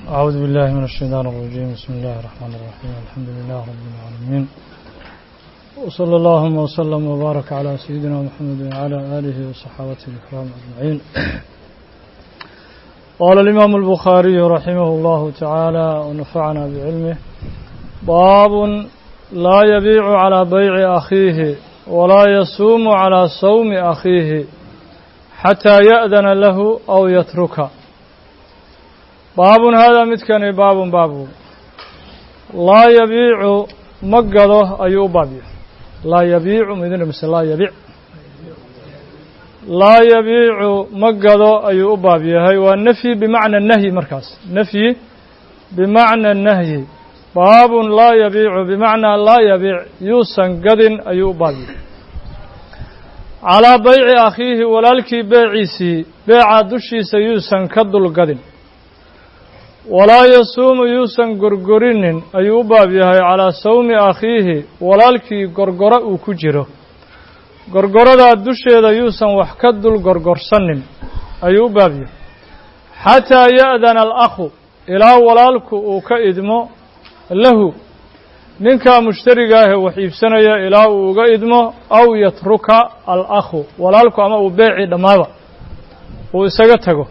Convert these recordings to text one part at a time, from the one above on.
أعوذ بالله من الشيطان الرجيم بسم الله الرحمن الرحيم الحمد لله رب العالمين وصلى اللهم وسلم وبارك على سيدنا محمد وعلى آله وصحابته الكرام أجمعين قال الإمام البخاري رحمه الله تعالى ونفعنا بعلمه باب لا يبيع على بيع أخيه ولا يصوم على صوم أخيه حتى يأذن له أو يتركه baabun haadaa midkani baabun baabu laa yabiicu ma gado ayuu u baab yahay laa yabiicu midina mise laa yabiic laa yabiicu ma gado ayuu u baab yahay waa nafyi bimacna nahyi markaas nafyi bimacna nahyi baabun laa yabiicu bimacnaa laa yabiic yuusan gadin ayuu u baab yahay calaa bayci akhiihi walaalkii beeciisii beecaa dushiisa yuusan ka dul gadin walaa yasuumu yuusan gorgorinin ayuu u baab yahay calaa sawmi akhiihi walaalkii gorgoro uu ku jiro gorgoradaa dusheeda yuusan wax ka dul gorgorsanin ayuu u baab yahay xataa ya'dana alakhu ilaa walaalku uu ka idmo lahu ninkaa mushtarigaahee wax iibsanaya ilaa uu uga idmo aw yatruka alakhu walaalku ama uu beecii dhammaaba uu isaga tago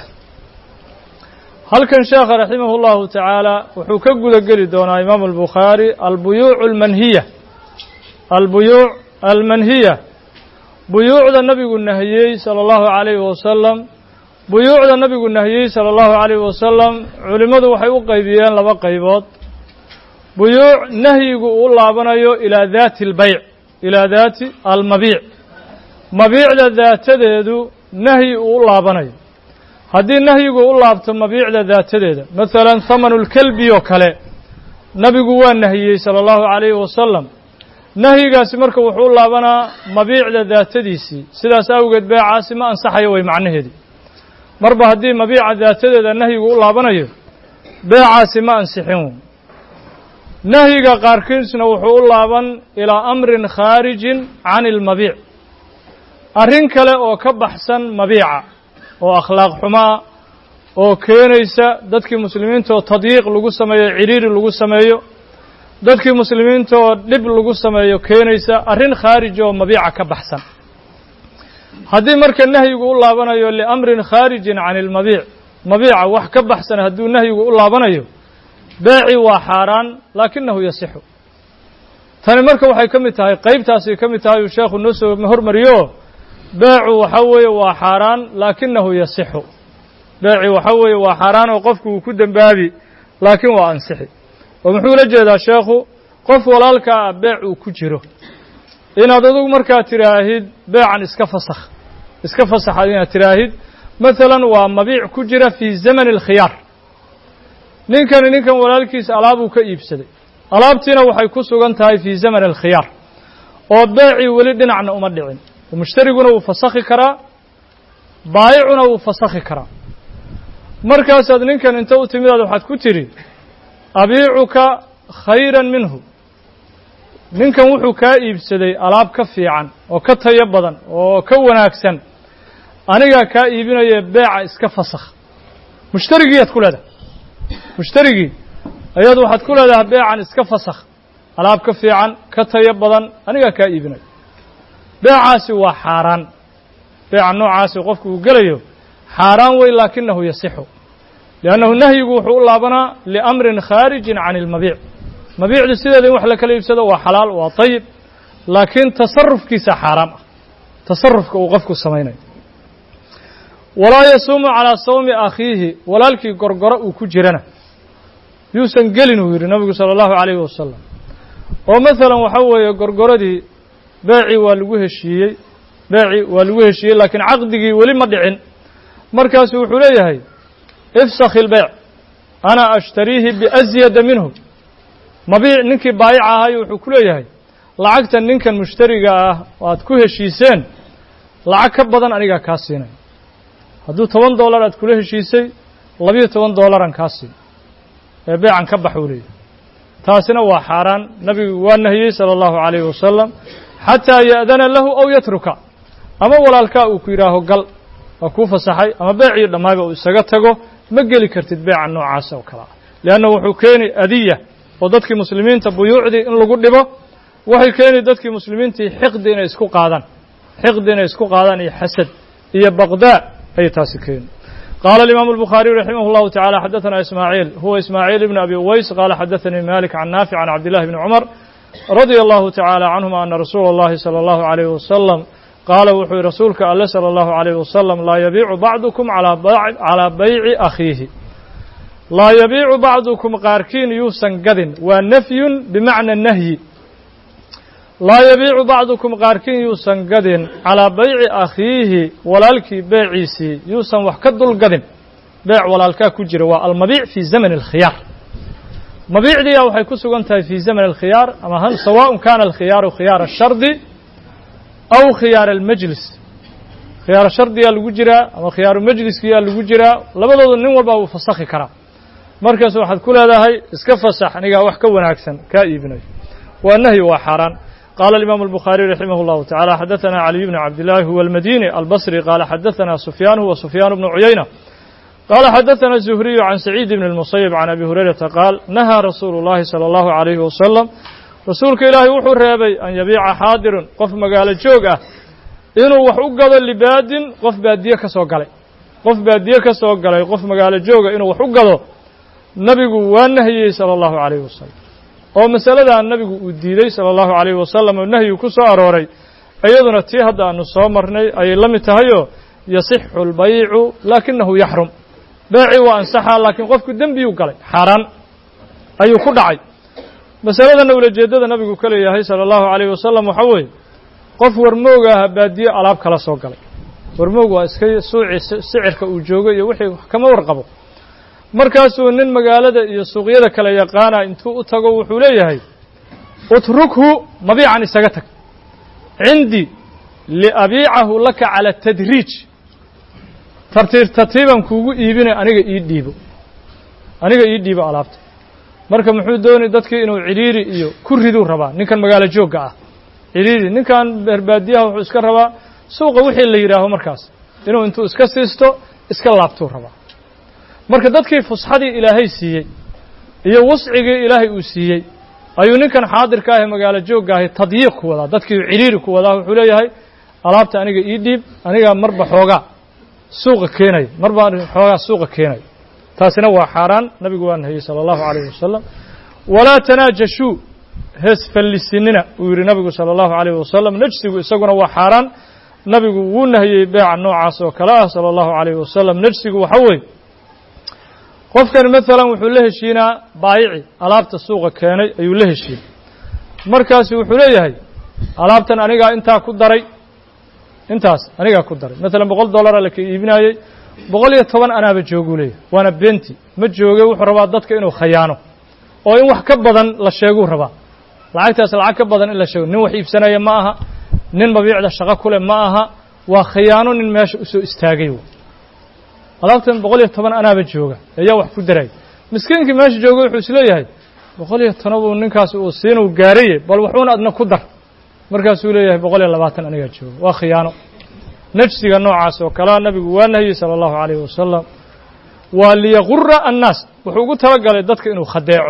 halkan sheekha raximah اllahu tacaala wuxuu ka guda geli doonaa imaamu albukhaari albuyuuc almanhiya albuyuuc almanhiya buyuucda nabigu nahiyey salى اllahu عalayhi wasalam buyuucda nabigu nahiyey salى اllahu عalayhi wasalam culimmadu waxay u qaybiyeen laba qaybood buyuuc nahyigu uu laabanayo ilaa daati اlbayc ilaa daati almabiic mabiicda daatadeedu nahyi uu u laabanayo haddii nahyigu u laabto mabiicda daatadeeda masalan hamanu lkelbi oo kale nabigu waa nahiyey sala allahu calayhi wasalam nahyigaasi marka wuxuu u laabanaa mabiicda daatadiisii sidaas awgeed beecaasi ma ansaxayo way macnaheedii marba haddii mabiica daatadeeda nahyigu u laabanayo beecaasi ma ansixin wey nahyiga qaarkiisna wuxuu u laaban ilaa amrin khaarijin can ilmabiic arrin kale oo ka baxsan mabiica oo akhlaaq xumaa oo keenaysa dadkii muslimiinta oo tadyiiq lagu sameeyo ciriiri lagu sameeyo dadkii muslimiinta oo dhib lagu sameeyo keenaysa arrin khaarij oo mabiica ka baxsan haddii marka nahyigu u laabanayo liamrin khaarijin can ilmabiic mabiica wax ka baxsan hadduu nahyigu u laabanayo beeci waa xaaraan laakinahu yasixu tani marka waxay ka mid tahay qaybtaasay ka mid tahay uu sheekhu noo soo hormariyo beecu waxa weeye waa xaaraan laakinahu yasixu beeci waxa weeye waa xaaraan oo qofku uu ku dembaabi laakiin waa ansixi oo muxuu la jeedaa sheekhu qof walaalkaa ah beec uu ku jiro inaad adugu markaa tiraahid beecan iska fasakh iska fasaxaad inaad tiraahid masalan waa mabiic ku jira fii zamani alkhiyaar ninkani ninkan walaalkiisa alaabuu ka iibsaday alaabtiina waxay ku sugan tahay fii zamani alkhiyaar oo beecii weli dhinacna uma dhicin mushtariguna wuu fasakhi karaa baayicuna wuu fasakhi karaa markaasaad ninkan inta u timidaad waxaad ku tidhi abiicuka khayran minhu ninkan wuxuu kaa iibsaday alaab ka fiican oo ka tayo badan oo ka wanaagsan anigaa kaa iibinaya beeca iska fasakh mushtarigiiyaad ku leedahay mushtarigii ayaad waxaad ku leedahay beecan iska fasakh alaab ka fiican ka tayo badan anigaa kaa iibinaya beecaasi waa xaaraan beeca noocaasi qofku uu gelayo xaaraan wey laakinahu yasixu liannahu nahyigu wuxuu u laabanaa liamrin khaarijin can ilmabiic mabiicdu sideeda in wax la kala iibsado waa xalaal waa dayib laakiin tasarufkiisa xaaraam ah tasarufka uu qofku samaynayo walaa yasuumu calaa sawmi akhiihi walaalkii gorgoro uu ku jirana yuusan gelin uu yidhi nabigu sala allahu calayhi wasalam oo masalan waxa weeye gorgoradii beecii waa lagu heshiiyey beecii waa lagu heshiiyey laakiin caqdigii weli ma dhicin markaasu wuxuu leeyahay ifsakhi ilbeyc ana ashtariihi biasyada minhu mabiic ninkii baayica ahayo wuxuu ku leeyahay lacagta ninkan mushtariga ah oo aad ku heshiiseen lacag ka badan anigaa kaa siinay hadduu toban dollar aad kula heshiisay labiyo toban dollaran kaa siin ee beecan ka bax uu leeyahay taasina waa xaaraan nabigu waa nahiyey sala allahu calayhi wasalam xataa ya'dana lahu aw yatruka ama walaalkaa uu ku yidhaaho gal waa kuu fasaxay ama beecii dhammaayba uu isaga tago ma geli kartid beeca noocaas oo kale ah leanna wuxuu keeni adiya oo dadkii muslimiinta buyuucdii in lagu dhibo waxay keeni dadkii muslimiintii xiqdi inay isku qaadaan xiqdi inay isku qaadaan iyo xasad iyo baqdaa ayay taasi keeni قال الإمام البخاري رحمه الله تعالى حدثنا إسماعيل هو إسماعيل بن أبي أويس قال حدثني مالك عن نافع عن عبد الله بن عمر رضي الله تعالى عنهما أن رسول الله صلى الله عليه وسلم قال وحي رسولك الله صلى الله عليه وسلم لا يبيع بعضكم على بيع, على بيع أخيه لا يبيع بعضكم قاركين يوسن قد ونفي بمعنى النهي لا يبيع بعضكم قاركين يوسن قد على بيع أخيه ولالك بيعيسي يوسن وحكد القد بيع ولالك كجر والمبيع في زمن الخيار مبيع دي أو حيكسو في زمن الخيار أما هل سواء كان الخيار خيار الشرد أو خيار المجلس خيار الشرد يا الوجرة أو خيار المجلس يا الوجرة لبضل النوم والبا وفسخي كرا مركز واحد كل هذا هاي اسكفصح نيجا وحكا ونعكسن كايبني والنهي وحران قال الإمام البخاري رحمه الله تعالى حدثنا علي بن عبد الله هو المديني البصري قال حدثنا سفيان هو سفيان بن عيينة قال حدثنا الزهري عن سعيد بن المصيب عن أبي هريرة قال نهى رسول الله صلى الله عليه وسلم رسولك إلهي وحو ريبي أن يبيع حاضر قف مقال جوغة إنه وحو قضى لباد قف بادية كسو قلي قف بادية كسو قلي قف مقال جوغة إنه وحو قضى نبي وانهي صلى الله عليه وسلم oo masaladaa nabigu uu diiday sala allahu calayhi wasalam oo nahyigu ku soo arooray iyaduna tii hadda aanu soo marnay ayay la mid tahayoo yasixu albaycu laakinahu yaxrum beecii waa ansaxaa laakiin qofku dembiyuu galay xaaraan ayuu ku dhacay masaladana ulajeeddada nabigu ka leeyahay sala allahu calayhi wasalam waxaa weeye qof warmoog aha baadiye alaab kala soo galay warmoog waa iska suuci sicirka uu joogo iyo wixii kama warqabo markaasuu nin magaalada iyo suuqyada kale yaqaana intuu u tago wuxuu leeyahay utrukhu mabiican isaga tag cindii liabiicahu laka cala tadriij tartiib tartiiban kuugu iibinay aniga ii dhiibo aniga ii dhiibo alaabta marka muxuu doonay dadkii inuu cidhiiri iyo ku riduu rabaa ninkan magaalo joogga ah cidhiiri ninkan beerbaadiyaha wuxuu iska rabaa suuqa wixii la yidhaaho markaas inuu intuu iska siisto iska laabtuu rabaa marka dadkii fusxadii ilaahay siiyey iyo wascigii ilaahay uu siiyey ayuu ninkan xaadirka ah ee magaalo joogga ahi tadyiiq ku wadaa dadkii cidhiiri ku wadaa wuxuu leeyahay alaabta aniga ii dhiib anigaa marba xoogaa suuqa keenaya marba xoogaa suuqa keenaya taasina waa xaaraan nabigu waa nahiyey sala allahu calayhi wasalam walaa tanaajashuu hees fallisinina uu yidhi nabigu sala allahu calayhi wasalam najsigu isaguna waa xaaraan nabigu wuu nahiyey beeca noocaas oo kale ah sala allahu calayhi wasalam najsigu waxa weeye qofkani maalan wuxuu la heshiinaa baayici alaabta suuqa keenay ayuu la heshiinay markaasu wuxuu leeyahay alaabtan anigaa intaa ku daray intaas anigaa ku daray maalan boqol dollara la ka iibinaayey boqol iyo toban anaaba jooguu leeyahay waana benti ma jooge wuxuu rabaa dadka inuu khayaano oo in wax ka badan la sheeguu rabaa lacagtaas lacag ka badan in la sheego nin wax iibsanaya ma aha nin mabiicda shaqo ku leh ma aha waa khiyaano nin meesha usoo istaagay alaabtan boqol iyo toban anaaba jooga ayaa wax ku daray miskiinkii meesha jooga wuxuu isleeyahay boqol iyo toban buu ninkaas uu siinuu gaaraye bal waxuuna adna ku dar markaasuu leeyahay boqol iyo labaatan anigaa jooga waa khiyaano najsiga noocaas oo kalea nabigu waa nahiyey sala allahu calayhi wasalam waa liyaqura annaas wuxuu ugu talagalay dadka inuu khadeeco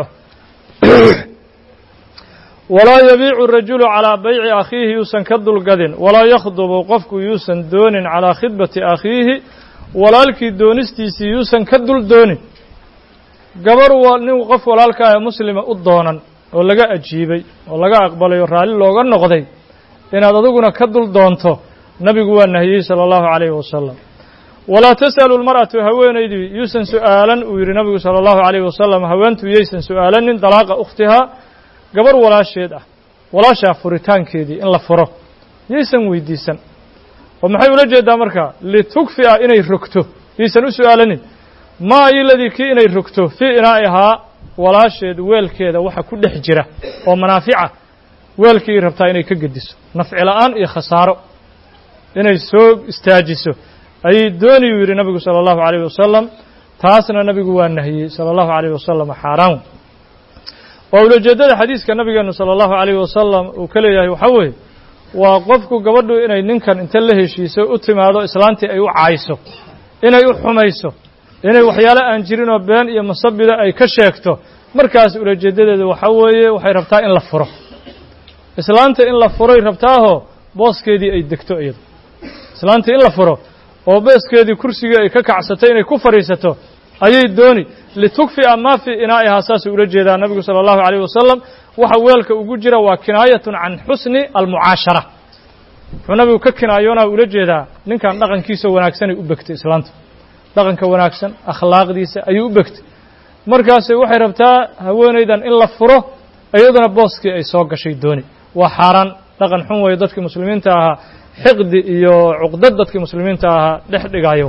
walaa yabiicu rajulu calaa bayci akhiihi yuusan ka dulgadin walaa yakhdubu qofku yuusan doonin calaa khidbati akhiihi walaalkii doonistiisii yuusan ka dul doonin gabar nin qof walaalka ah muslima u doonan oo laga ajiibay oo laga aqbalay oo raalli looga noqday inaad adiguna ka dul doonto nabigu waa nahiyey sala allahu calayhi wasalam walaa tas'alu lmar'atu haweenaydii yuusan su'aalan uu yidhi nabigu sala allahu calayhi wasalam haweentu yaysan su'aalanin dalaaqa ukhtihaa gabar walaasheed ah walaashaa furitaankeedii in la furo yaysan weydiisan oo maxay ula jeedaa markaa litukfi'a inay rogto yaysan u su'aalanin maa iladii kii inay rogto fii inaa'ihaa walaasheed weelkeeda waxa ku dhex jira oo manaafica weelkii rabtaa inay ka gediso nafci la'aan iyo khasaaro inay soo istaajiso ayay dooniyuu yidhi nabigu sala allahu calayhi wasalam taasna nabigu waa nahiyey sala allahu calayhi wasalam xaaraan waa ulajeeddada xadiiska nabigeenu sala allahu calayhi wasalam uu ka leeyahay waxaa weeye waa qofku gabadhu inay ninkan inta la heshiiso u timaado islaantii ay u caayso inay u xumayso inay waxyaale aan jirin oo been iyo masabida ay ka sheegto markaas ulajeedadeedu waxaa weeye waxay rabtaa in la furo islaanta in la furay rabtaahoo booskeedii ay degto iyadu islaanta in la furo oo booskeedii kursigii ay ka kacsato inay ku fadhiisato ayay dooni litukfi'a maa fii inaa'ihaa saasuu ula jeedaa nabigu sala allahu calayh wasalam waxa weelka ugu jira waa kinaayatun can xusni almucaashara wuxuu nabigu ka kinaayoonaa ula jeedaa ninkan dhaqankiisa wanaagsanay u begtay islaanta dhaqanka wanaagsan akhlaaqdiisa ayuu u begtay markaase waxay rabtaa haweenaydan in la furo iyaduna booskii ay soo gashay dooni waa xaaraan dhaqan xun weeye dadkii muslimiinta ahaa xiqdi iyo cuqdad dadkii muslimiinta ahaa dhex dhigaayo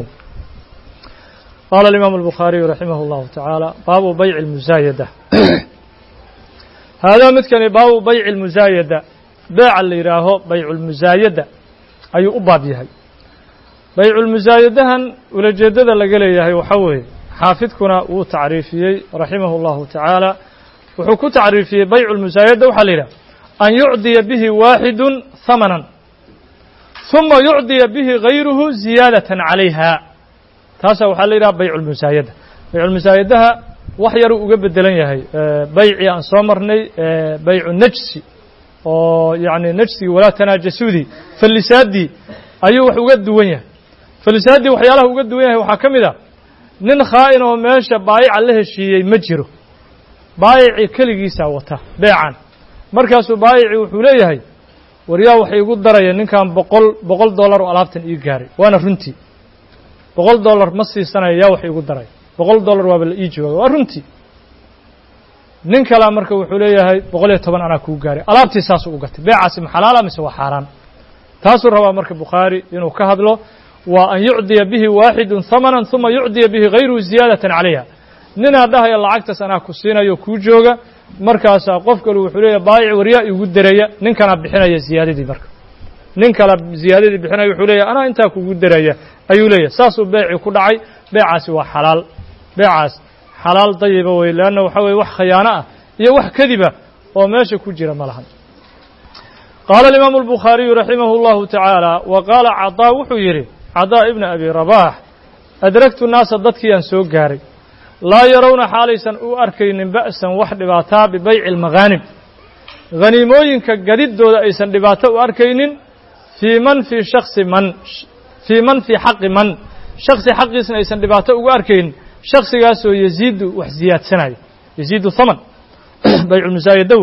qaala alimaamu albukhaariyu raximah اllahu tacaala baabu bayci اlmusaayada haadaa midkani baabu bayci اlmusaayada beeca la yidhaaho baycu lmusaayada ayuu u baab yahay bayculmusaayadahan ulajeeddada laga leeyahay waxaa weeye xaafidkuna wuu tacriifiyey raximah اllahu tacaala wuxuu ku tacriifiyey baycu lmusaayada waxaa la yidhaha an yucdiya bihi waaxidu hamanan ثuma yucdiya bihi gayruhu ziyaadatan calayha taasaa waxaa la yidhaha baycu lmusaayada bayculmusaayadaha wax yaruu uga bedelan yahay baycii aan soo marnay baycu najsi oo yacni najsigii walaa tanaajasuudii fallisaadii ayuu wax uga duwan yahay fallisaadii waxyaalaha uga duwan yahay waxaa ka mid a nin khaa'in oo meesha baayica la heshiiyey ma jiro baayicii keligiisaa wata beecan markaasuu baayicii wuxuu leeyahay waryaa waxay igu daraya ninkan boqol boqol dollar oo alaabtan ii gaaray waana runtii boqol dollar ma siisanaya yaa wax iigu daraya boqol dollar waaba la ii jooga waa runtii nin kalea marka wuxuu leeyahay boqol iyo toban anaa kuu gaaray alaabtii saasuu u gatay beecaasi ma xalaala mise waa xaaraan taasuu rabaa marka bukhaari inuu ka hadlo waa an yucdiya bihi waaxidu hamanan ثuma yucdiya bihi gayruhu ziyaadatan calayha ninaa dhahaya lacagtaas anaa ku siinayo kuu jooga markaasaa qof kalu wuxuu leeyahy baayic waryaa igu deraya ninkanaa bixinaya ziyaadadii marka nin kala ziyaadadii bixinaya wuxuu leeyahy anaa intaa kugu deraya ayuu leeyahay saasuu beecii ku dhacay beecaasi waa xalaal beecaas xalaal dayiba wey leanna waxa weye wax khayaano ah iyo wax kadiba oo meesha ku jira ma lahan qaala alimaamu albukhaariyu raximah اllahu tacaala wa qaala cadaa wuxuu yidhi cadaa ibna abi rabaax adragtu naasa dadkiiyaan soo gaaray laa yarowna xaalaysan u arkaynin ba'san wax dhibaataa bibayci almaghaanib haniimooyinka gadiddooda aysan dhibaato u arkaynin fii man fii shaksi man fii man fii xaqi man shaksi xaqiisna aysan dhibaato ugu arkaynin shaksigaasoo yaziidu wax ziyaadsanayo yaziidu haman bayculmusaayadawo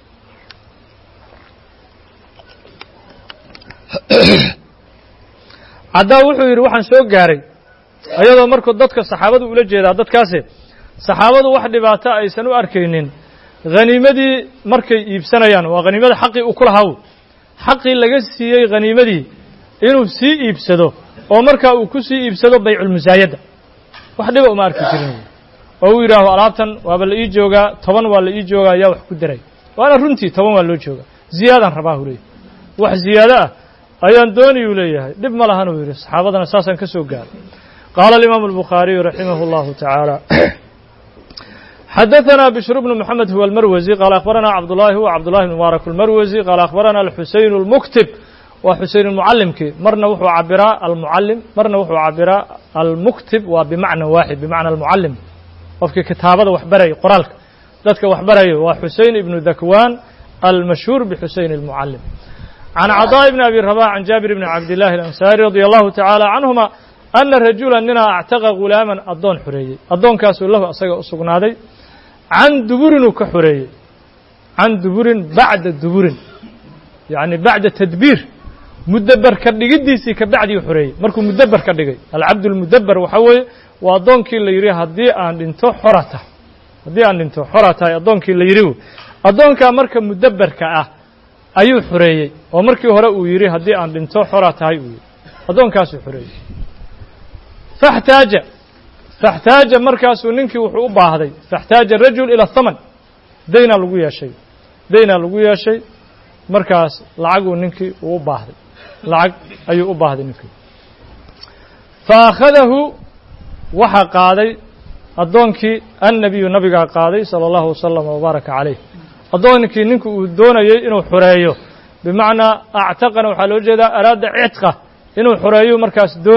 caddaa wuxuu yidhi waxaan soo gaaray ayadoo markuu dadka saxaabadu ula jeedaa dadkaasi saxaabadu wax dhibaato aysan u arkaynin haniimadii markay iibsanayaan waa haniimada xaqii uu ku lahaa xaqii laga siiyey haniimadii inuu sii iibsado oo markaa uu ku sii iibsado bayculmusaayadda wax dhiba uma arki jirin oo uu yidhaaho alaabtan waaba la ii joogaa toban waa la ii joogaa yaa wax ku daray waana runtii toban waa loo joogaa ziyaadaan rabaa uu leeyahy wax ziyaado ah ayaan dooniyuu leeyahay dhib ma lahan uu yidhi saxaabadana saasaan ka soo gaaray qaala alimaamu albukhaariyu raximah اllahu tacaala xadaثna bشhr بن mحamed huwa اlmarwزي qaala akhbarana cabdullahi huwa cabdullahi bn mubaarak اlmarwزي qaala akhbarana alxuseyn اlmuktib waa xuseyn اlmucalimkii marna wuxuu cabiraa almucalim marna wuxuu cabiraa almuktib waa bimacna waaxid bimacna almucalim qofkii kitaabada wax baraya qoraalka dadka wax baraya waa xuseyn ibnu dakwaan almashhuur bxuseyn اlmucalim can cadaa ibni abi rabاx can jaabir bni cabdillahi اlansaari radi allahu tacaala canhuma ana rajula ninaa actaqa gulaaman addoon xoreeyey addoonkaasuu lahu asaga u sugnaaday can duburin uu ka xoreeyey can duburin bacda duburin yacni bacda tadbiir mudaber ka dhigiddiisii ka bacdii xoreeyey markuu mudaber ka dhigay alcabd lmudaber waxaa weeye waa addoonkii la yidhi haddii aan dhinto xora tahay haddii aan dhinto xora tahay addoonkii la yidhi addoonkaa marka mudaberka ah ayuu xoreeyey oo markii hore uu yidhi haddii aan dhinto xora tahay uu yidhi addoonkaasuu xoreeyey faxtaaja faxtaaja markaasuu ninkii wuxuu u baahday faxtaaja rajul ila thaman daynaa lagu yeeshay daynaa lagu yeeshay markaas lacaguu ninkii uu u baahday lacag ayuu u baahday ninkii fa akhadahu waxaa qaaday addoonkii annabiyu nabigaa qaaday sala allahu wasalam wabaaraka calayh addoonkii ninkii uu doonayey inuu xoreeyo bimacnaa actaqana waxaa loo jeedaa araada cidqa inuu xoreeyo markaas dooni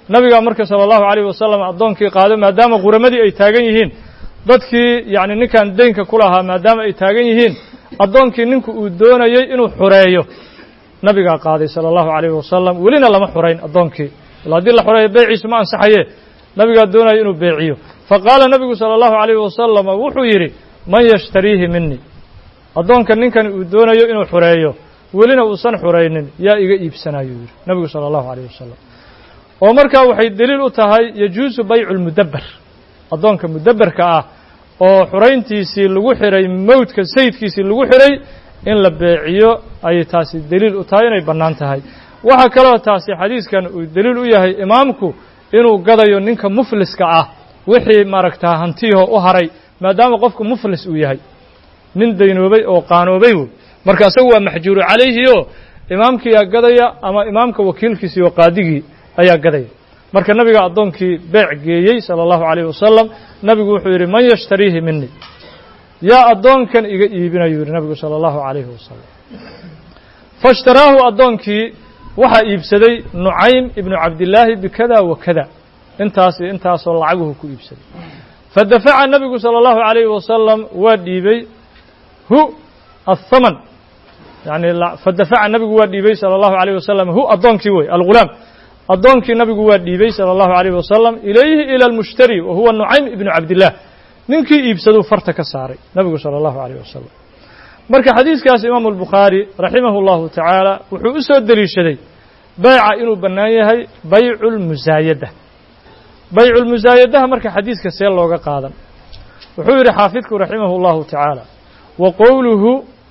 nabigaa marka sala allahu calayhi wasalam addoonkii qaado maadaama quramadii ay taagan yihiin dadkii yacni ninkan deynka ku lahaa maadaama ay taagan yihiin addoonkii ninku uu doonayey inuu xureeyo nabigaa qaaday sala allahu calayhi wasalam welina lama xurayn addoonkii ila haddii la xureeyo beyciisu ma ansaxaye nabigaa doonaya inuu beeciyo fa qaala nabigu sala allahu calayhi wasalam wuxuu yidhi man yashtariihi minii addoonka ninkan uu doonayo inuu xureeyo welina uusan xuraynin yaa iga iibsanayuu yidhi nabigu sala allahu calayh wasalam oo markaa waxay deliil u tahay yajuusu baycu lmudabber addoonka mudabberka ah oo xurayntiisii lagu xiray mowdka sayidkiisii lagu xiray in la beeciyo ayay taasi deliil u tahay inay bannaan tahay waxaa kaloo taasi xadiiskan uu deliil u yahay imaamku inuu gadayo ninka mufliska ah wixii maaragtaa hantiyaho u haray maadaama qofku muflis uu yahay nin daynoobay oo qaanoobay wey marka isagu waa maxjuuru calayhi oo imaamkiiyaa gadaya ama imaamka wakiilkiisii oo qaadigii ayaa gadaya marka nabiga addoonkii beec geeyey sala allahu calayh wasalam nabigu wuxuu yidhi man yashtariihi minii yaa addoonkan iga iibinayuu yidhi nabigu sala allahu calayhi wasalam faishtaraahu addoonkii waxaa iibsaday nucaym ibnu cabdillaahi bikada wa kada intaas iyo intaasoo lacaguhu ku iibsaday fadafaca nabigu sala allahu calayhi wasalam waa dhiibey hu athaman yani fadafaca nabigu waa dhiibey sala allahu calayh wasalam hu addoonkii wey algulaam addoonkii nabigu waa dhiibey sala allahu calayh wasalam ilayhi ila almushtari wa huwa nucaym ibnu cabdillaah ninkii iibsaduu farta ka saaray nabigu sala allahu calayh wasalam marka xadiiskaas imaamu albukhaari raximahu llahu tacaala wuxuu u soo deliishaday bayca inuu bannaan yahay baycu lmusaayada baycu lmusaayadaha marka xadiiska see looga qaadan wuxuu yidhi xaafidku raximahu llahu tacaala wa qowluhu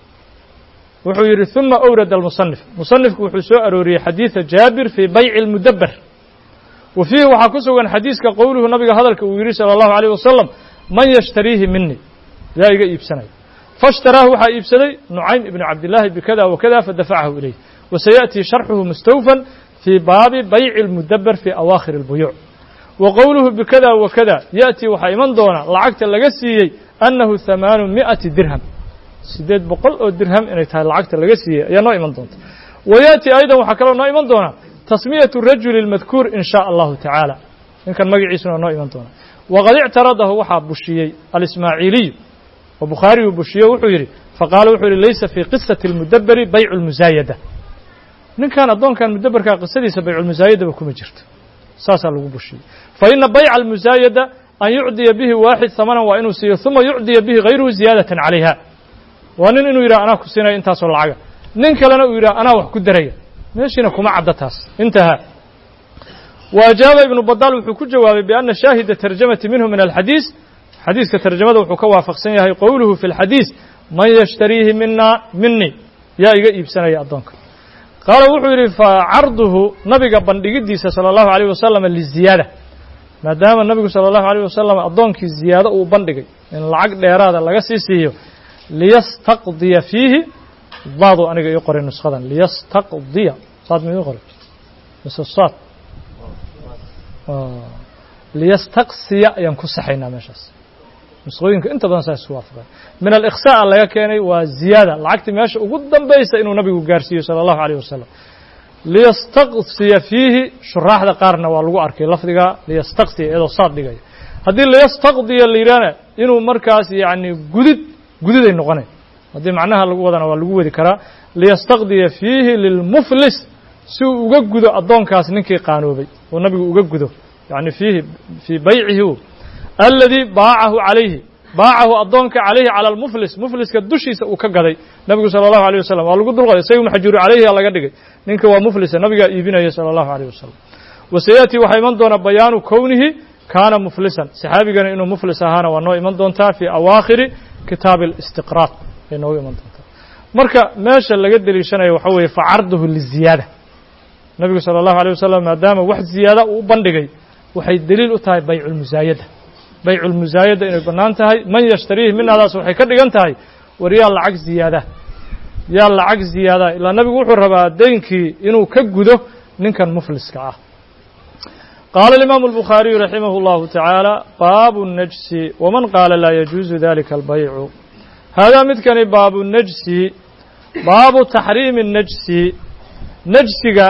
wuxuu yidhi ثuma أwrad الmuصنif muصنifku wuxuu soo arooriyey xadiiثa jaabir fii bayci الmudabber wa fiihi waxaa ku sugan xadiiska qowluhu nabiga hadalka uu yidhi salى الlahu عalيه wasalam man yashtariihi mini yaa iga iibsanaya faاshtaraahu waxaa iibsaday nucaym ibn cabdillaahi bikada wakada fadafacahu ilayh wasayaأtii sharxuhu mustawfan fii baabi bayci الmudabber fii awaakhir الbuyuuc wa qowluhu bikada wakada yaأtii waxaa iman doona lacagta laga siiyey annahu hamaanu miئati dirham siddeed boqol oo dirham inay tahay lacagta laga siiyey ayaa noo iman doonta wa yaأti aydan waxaa kaloo noo iman doona tasmiyatu rajuli اlmadkuur in shaء allahu tacaala ninkan magaciisuna noo iman doona waqad ictaradahu waxaa bushiyey alismaaciiliyu oo bukhaariyuu bushiye wuxuu yidhi faqaala wuxuu yihi laysa fii qisati اlmudaberi baycu اlmusaayada ninkan addoonkan mudaberkaa qisadiisa bayculmusaayadaba kuma jirto saasaa lagu bushiyey faina bayca almusaayada an yucdiya bihi waaxid hamanan waa inuu siiyo uma yucdiya bihi hayruhu ziyaadatan calayha waa nin inuu yidhaha anaa ku siinaya intaasoo lacaga nin kalena uu yidhaha anaa wax ku daraya meeshiina kuma cadda taas intahaa wa ajaaba ibnu badaal wuxuu ku jawaabay bianna shaahida tarjamati minhu min alxadiis xadiiska tarjamada wuxuu ka waafaqsan yahay qowluhu fi اlxadiis man yashtariihi mina mini yaa iga iibsanaya addoonka qaala wuxuu yidhi facarduhu nabiga bandhigidiisa salى اllahu عalيه wasalam liziyaada maadaama nabigu salى اllahu عalيه wasalam addoonkii ziyaado uu bandhigay in lacag dheeraada laga sii siiyo liyastaqdiya fiihi daadu aniga ii qoray nuskadan liyastaqdiya saad ma ii qoray mise saad liyastaqsiya ayaan ku saxaynaa meeshaas nusqooyinka inta badan saa isku waafaqeen min alikhsaa'a laga keenay waa ziyaada lacagtii meesha ugu dambaysa inuu nabigu gaarsiiyo sala allahu alayh wasalam liyastaqsiya fiihi shuraaxda qaarna waa lagu arkay lafdiga liyastaqsiya iyadoo saad dhigaya haddii liyastaqdiya la yidhahna inuu markaas yacni gudid gudiday noqonay haddii macnaha lagu wadana waa lagu wadi karaa liyastaqdiya fiihi lilmuflis si uu uga gudo addoonkaas ninkii qaanoobay oo nabigu uga gudo yani fiihi fii baycihi aladii baacahu calayhi baacahu addoonka calayhi cala almuflis mufliska dushiisa uu ka gaday nabigu sala allahu alيyh wasalam waa lagu dulqoday isaga maxjuuru calayhi a laga dhigay ninka waa muflisa nabigaa iibinaya sala allahu alيyh wasalam wasayaأtii waxaa iman doona bayaanu kownihi kaana muflisan saxaabigana inuu muflis ahaana waa noo iman doontaa fii awaakhiri kitaabi اlistiqraad ay noogu iman doontaa marka meesha laga deliishanayo waxa weeye facarduhu liziyaada nabigu salى اllahu alيه wasalam maadaama wax ziyaada uu u bandhigay waxay deliil u tahay baycu lmusaayada baycu lmusaayada inay bannaan tahay man yashtariihi minadaas waxay ka dhigan tahay war yaa lacag ziyaada yaa lacag ziyaada ilaa nabigu wuxuu rabaa deynkii inuu ka gudo ninkan mufliska ah qaala alimaamu albukhaariyu raximah اllahu tacaala baabu najsi waman qaala laa yajuuzu dalika albaycu haadaa midkani baabu najsi baabu taxriimi najsi najsiga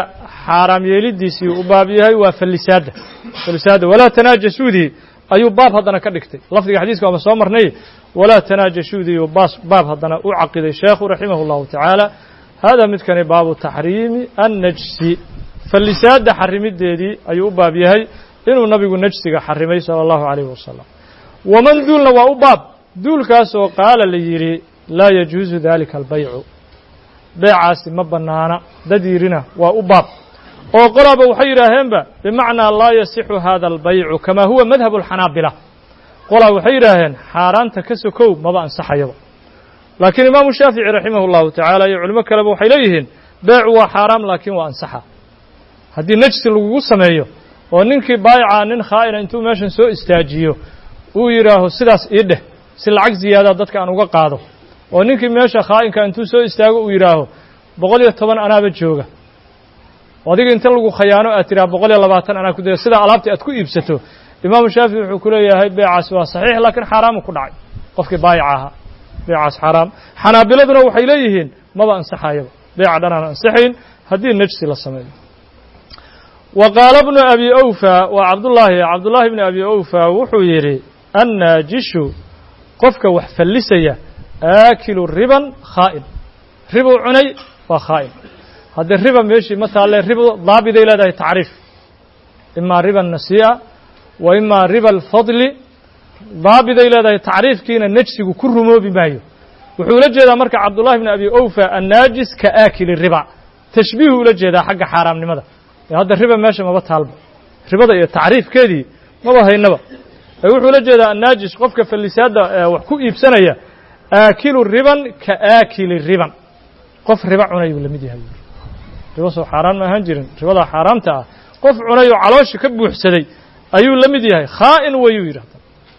xaaraam yeelidiisii u baab yahay waa fallisaadda fallisaadda walaa tanaajasuudii ayuu baab haddana ka dhigtay lafdiga xadiiska waaba soo marnay walaa tanaajashuudii uu baas baab haddana u caqiday sheekhu raximah اllahu tacaala hada midkani baabu taxriimi annajsi fallisaadda xarimideedii ayuu u baab yahay inuu nabigu najsiga xarimay salى اllahu عalayh wasalam waman duulna waa u baab duulkaasoo qaala la yidhi laa yajuusu dalika albaycu beecaasi ma bannaana dad yidhina waa u baab oo qolaaba waxay yidhaaheenba bimacnaa laa yasixu hada albaycu kamaa huwa madhab alxanaabila qolaa waxay yidhaaheen xaaraanta ka sokow maba ansaxayaba laakiin imaamu shaafici raximah اllahu tacaala iyo culimo kaleba waxay leeyihiin beecu waa xaaraam laakiin waa ansaxa haddii najsi lagugu sameeyo oo ninkii baayica nin khaa'ina intuu meeshan soo istaajiyo uu yidhaaho sidaas ii dheh si lacag ziyaadaa dadka aan uga qaado oo ninkii meesha khaa'inka intuu soo istaago uu yidhaaho boqol iyo toban anaaba jooga adiga inta lagu khayaano aad tidhaha boqol iyo labaatan anaa ku dira sidaa alaabtii aad ku iibsato imaamu shaafici wuxuu ku leeyahay beecaas waa saxiix laakiin xaaraamu ku dhacay qofkii baayica ahaa beecaas xaaraam xanaabiladuna waxay leeyihiin maba ansaxayaba beeca dhan aan ansaxayn haddii najsi la sameeyo wa qaala bnu abi awfa waa cabdullaahi cabdullaahi bni abi awfa wuxuu yidhi annaajishu qofka wax fallisaya aakilu riban khaa'in ribuu cunay waa khaa'in haddii riba meeshii ma taalle ribo daabiday leedahay tacriif imaa riba nasii'a wa imaa riba alfadli daabiday leedahay tacriifkiina najsigu ku rumoobi maayo wuxuu ula jeedaa marka cabdullahi bni abi awfa annaajis ka aakili riba tashbiihu ula jeedaa xagga xaaraamnimada ee hadda riba meesha maba taalba ribada iyo tacriifkeedii maba haynaba ee wuxuu ula jeedaa annaajis qofka fallisaadda wax ku iibsanaya aakilu riban ka aakili riban qof riba cunay buu la mid yahay ribo soo xaaraan ma ahaan jirin ribadaa xaaraamta ah qof cunay oo caloosha ka buuxsaday ayuu la mid yahay khaa'in wayuu yidhahda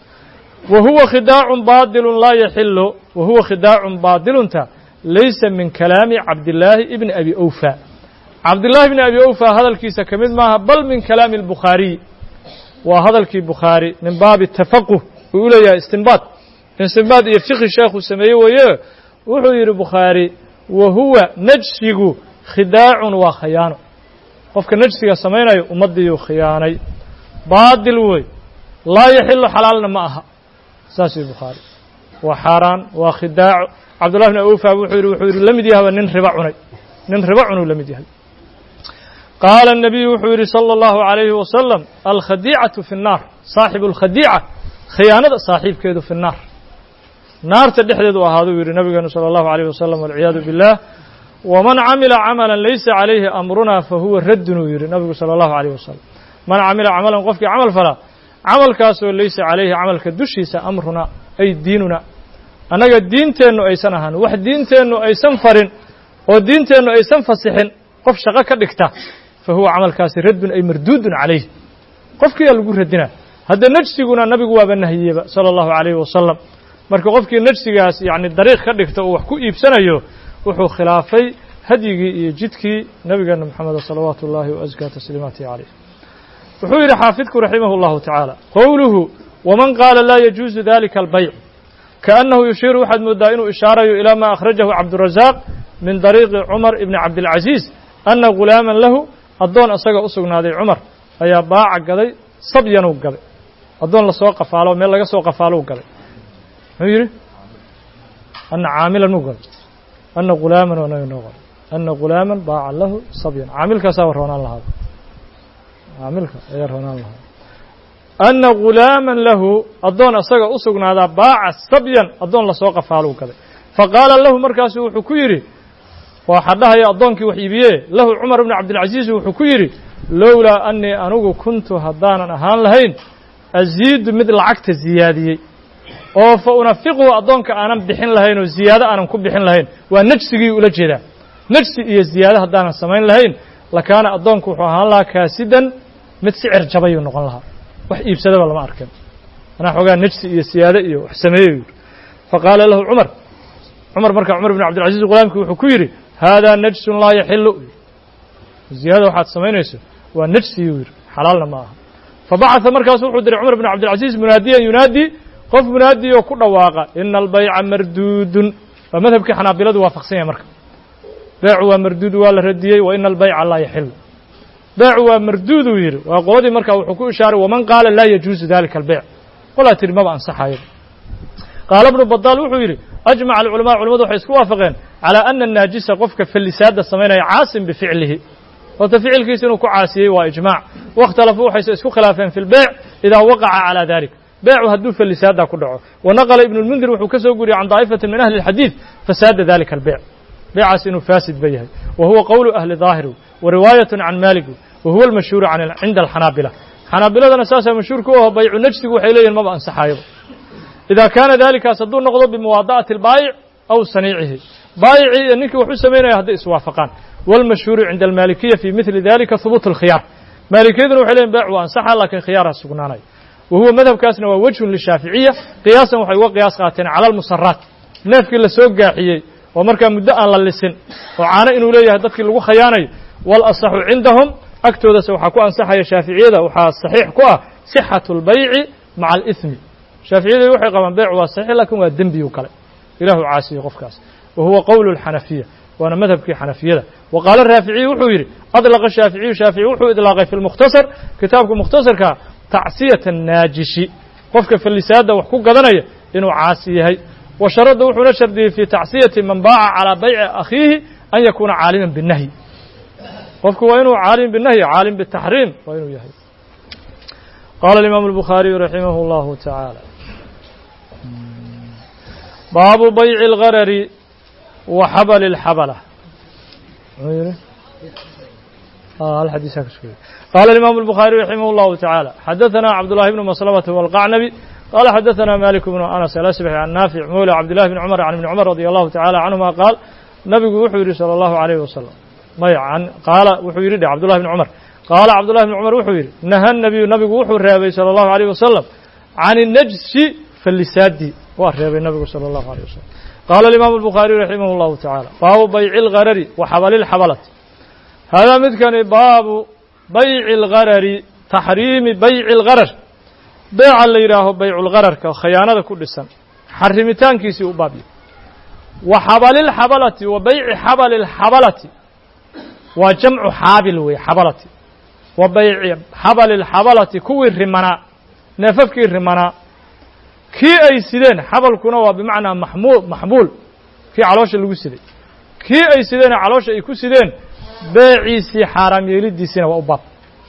wa huwa khidaacun baadilun laa yaxilu wa huwa khidaacun baadilunta laysa min kalaami cabdillaahi ibni abi awfa cabdillaahi bni abi awfa hadalkiisa ka mid maaha bal min kalaami albukhaariy waa hadalkii bukhaari min baabi tafaquh uu u leeyahay istinbaad istinbaad iyo fiqhi sheekhu sameeye weeye wuxuu yidhi bukhaari wa huwa najsigu khidaacun waa khayaano qofka najsiga samaynayo ummaddiiyuu khiyaanay baadil wey laa yaxilu xalaalna ma aha saas yidhi bukhaari waa xaaraan waa khidaaco cabdullahi bn awfa wuxuu yidhi wuxuu yidhi la mid yahaba nin riba cunay nin riba cunuu la mid yahay qaala الnabiyu wuxuu yidhi salى اllahu عalayhi wasalam alkhadiicatu fi الnaar saaxibu اlkhadiica khiyaanada saaxiibkeedu fi الnaar naarta dhexdeedu ahaaduu yidhi nabigeenu salى اllahu عalيyh wasalam walciyaadu biاllah waman camila camala laysa calayhi amruna fahuwa raddun uu yidhi nabigu salى اllahu عalيyh wasalam man camila camalan qofkii camal falaa camalkaasoo laysa calayhi camalka dushiisa amruna ay diinuna annaga diinteennu aysan ahaan wax diinteennu aysan farin oo diinteennu aysan fasixin qof shaqo ka dhigta fa huwa camalkaasi raddun ay marduudun calayh qofkiiyaa lagu radina hadda najsiguna nabigu waaba nahiyeba sala allahu calayhi wasalam marka qofkii najsigaas yacni dariiq ka dhigta uu wax ku iibsanayo wuxuu khilaafay hadyigii iyo jidkii nabigeena moxameda salawaatu ullaahi wa askaa tasliimaatihi calayh wuxuu yidhi xaafidku raximah اllahu tacaala qowluhu waman qaala laa yajuusu dalika albayc kaأnnahu yushiiru waxaad moodaa inuu ishaarayo ilaa ma akhrajahu cabdurazaaq min dariiqi cumar ibni cabdilcaziiz anna gulaaman lahu addoon isaga u sugnaaday cumar ayaa baaca gaday sabyanuu gaday addoon lasoo qafaalo meel laga soo qafaalou gaday muxuu yidhi anna caamilan uu gaday anna gulaaman waa naga noo qoray anna gulaaman baaca lahu sabyan caamilkaasaa roonaan lahaada caamilka ayaa roonaan lahaa anna gulaaman lahu addoon isaga u sugnaadaa baaca sabyan addoon lasoo qafaaluu gaday fa qaala lahu markaasu wuxuu ku yidhi waa xadhahaya addoonkii wax iibiyee lahu cumar ibnu cabdilcaziiz wuxuu ku yidhi lowlaa annii anigu kuntu haddaanan ahaan lahayn asiidu mid lacagta ziyaadiyey oo fa unafiquhu addoonka aanan bixin lahayn oo ziyaado aanan ku bixin lahayn waa najsigii ula jeedaa najsi iyo ziyaado haddaanan samayn lahayn lakaana addoonku wuxuu ahaan lahaa kaasidan mid sicir jabayuu noqon lahaa wax iibsadaba lama arkin anaa xoogaa najsi iyo siyaade iyo wax sameeyey yidhi faqaala lahu cumar cumar marka cumar ibn cabdilcaziiz ghulaamkii wuxuu ku yidhi haadaa najsun laa yaxilu ziyaada waxaad samaynayso waa najsiyuu yidhi xalaalna ma aha fabacatha markaasu wuxuu diray cumar ibn cabdilcaziiz munaadiyan yunaadi qof munaadi oo ku dhawaaqa ina albayca marduudun waa madhabkii xanaabiladu waafaqsan yahay marka beecu waa marduud waa la radiyey wa ina albayca laa yaxilu beecu waa marduuduu yidhi waa qoladii markaa wuxuu ku ishaaray waman qaala laa yajuusu dalika albeyc qolaa tiri maba ansaxayo qaala ibnu badaal wuxuu yidhi ajmaca alculamaa culamadu waxay isku waafaqeen calaa ana annaajisa qofka fallisaadda samaynaya caasim bificlihi horta ficilkiisa inuu ku caasiyey waa ijmaac waاkhtalafuu waxayse isku khilaafeen fi lbeyc idaa waqaca calaa dalik beecu hadduu fallisaadda ku dhaco wanaqala ibnu lmundir wuxuu ka soo guriyey can daa'ifatin min ahli اlxadiid fasaada dalika albeyc beecaas inuu faasid ba yahay wa huwa qowlu ahli daahiri wa riwaayat can maalik wa huwa almashhuuru cinda alxanaabila xanaabiladana saasaa mashhuur ku aho baycu najsigu waxay leeyihin maba ansaxayoba ida kaana dalikaas hadduu noqdo bimuwaada'ati albaayic aw saniicihi baayicii iyo ninkii wax u samaynaya hadday iswaafaqaan wاlmashhuuru cinda almaalikiya fi mili dalika hubuut اlkhiyaar maalikiyaduna waxay leyihin beec waa ansaxa lakin khiyaarha sugnaanaya wa huwa madhabkaasna waa wejhun lishaaficiya qiyaasan waxay uga qiyaas qaateen cala almusaraat neefkii la soo gaaxiyey oo markaa muddo aan la lisin oo caano inuu leeyahay dadkii lagu khayaanayo walasaxu cindahum agtoodase waxaa ku ansaxaya shaaficiyada waxaa saxiix ku ah sixatu اlbayci maca alihmi shaaficiyadu waxay qabaan beyc waa saxiix lakin waa dembiyu kale ilahu caasiye qofkaas wa huwa qowlu اlxanafiya waana madhabkii xanafiyada wa qaala raaficiyu wuxuu yidhi adlaqa shaaficiyu shaafici wuxuu idlaaqay fi lmukhtasar kitaabka mukhtasarka tacsiyata annaajishi qofka fallisaadda wax ku gadanaya inuu caasi yahay wa sharadda wuxuuna shardiyey fi tacsiyati man baaca calaa bayci akhiihi an yakuuna caaliman binnahyi qofku waa inuu caalim binahyi caalim bitaxriim waa inuu yahay qaala alimaamu albukhaariyu raximah اllahu tacaala baabu bayci اlgarari wa xabali اlxabala قال الإمام البخاري رحمه الله تعالى حدثنا عبد الله بن مسلمة والقعنبي قال حدثنا مالك بن أنس الأسبحي عن نافع مولى عبد الله بن عمر عن ابن عمر رضي الله تعالى عنهما قال نبي وحيري صلى الله عليه وسلم ما عن قال وحيري عبد الله بن عمر قال عبد الله بن عمر وحيري نهى النبي نبي وحير رابي صلى الله عليه وسلم عن النجس فاللسادي وحيري النبي صلى الله عليه وسلم قال الإمام البخاري رحمه الله تعالى باب بيع الغرر وحبل الحبلة هذا مدكن باب بيع الغرر تحريم بيع الغرر بيع اللي يراه بيع الغرر كخيانة كل سنة حرمتان كيسي أبابي وحبل الحبلة وبيع حبل الحبلة وجمع حابل وحبلة وبيع حبل الحبلة كوي الرمنا نففك الرمنا كي أي سيدين حبل كنا بمعنى محمول محمول كي علوش اللي سيدين كي أي سيدين علوش أي كو سيدين beeciisii xaaraam yeelidiisina waa u baab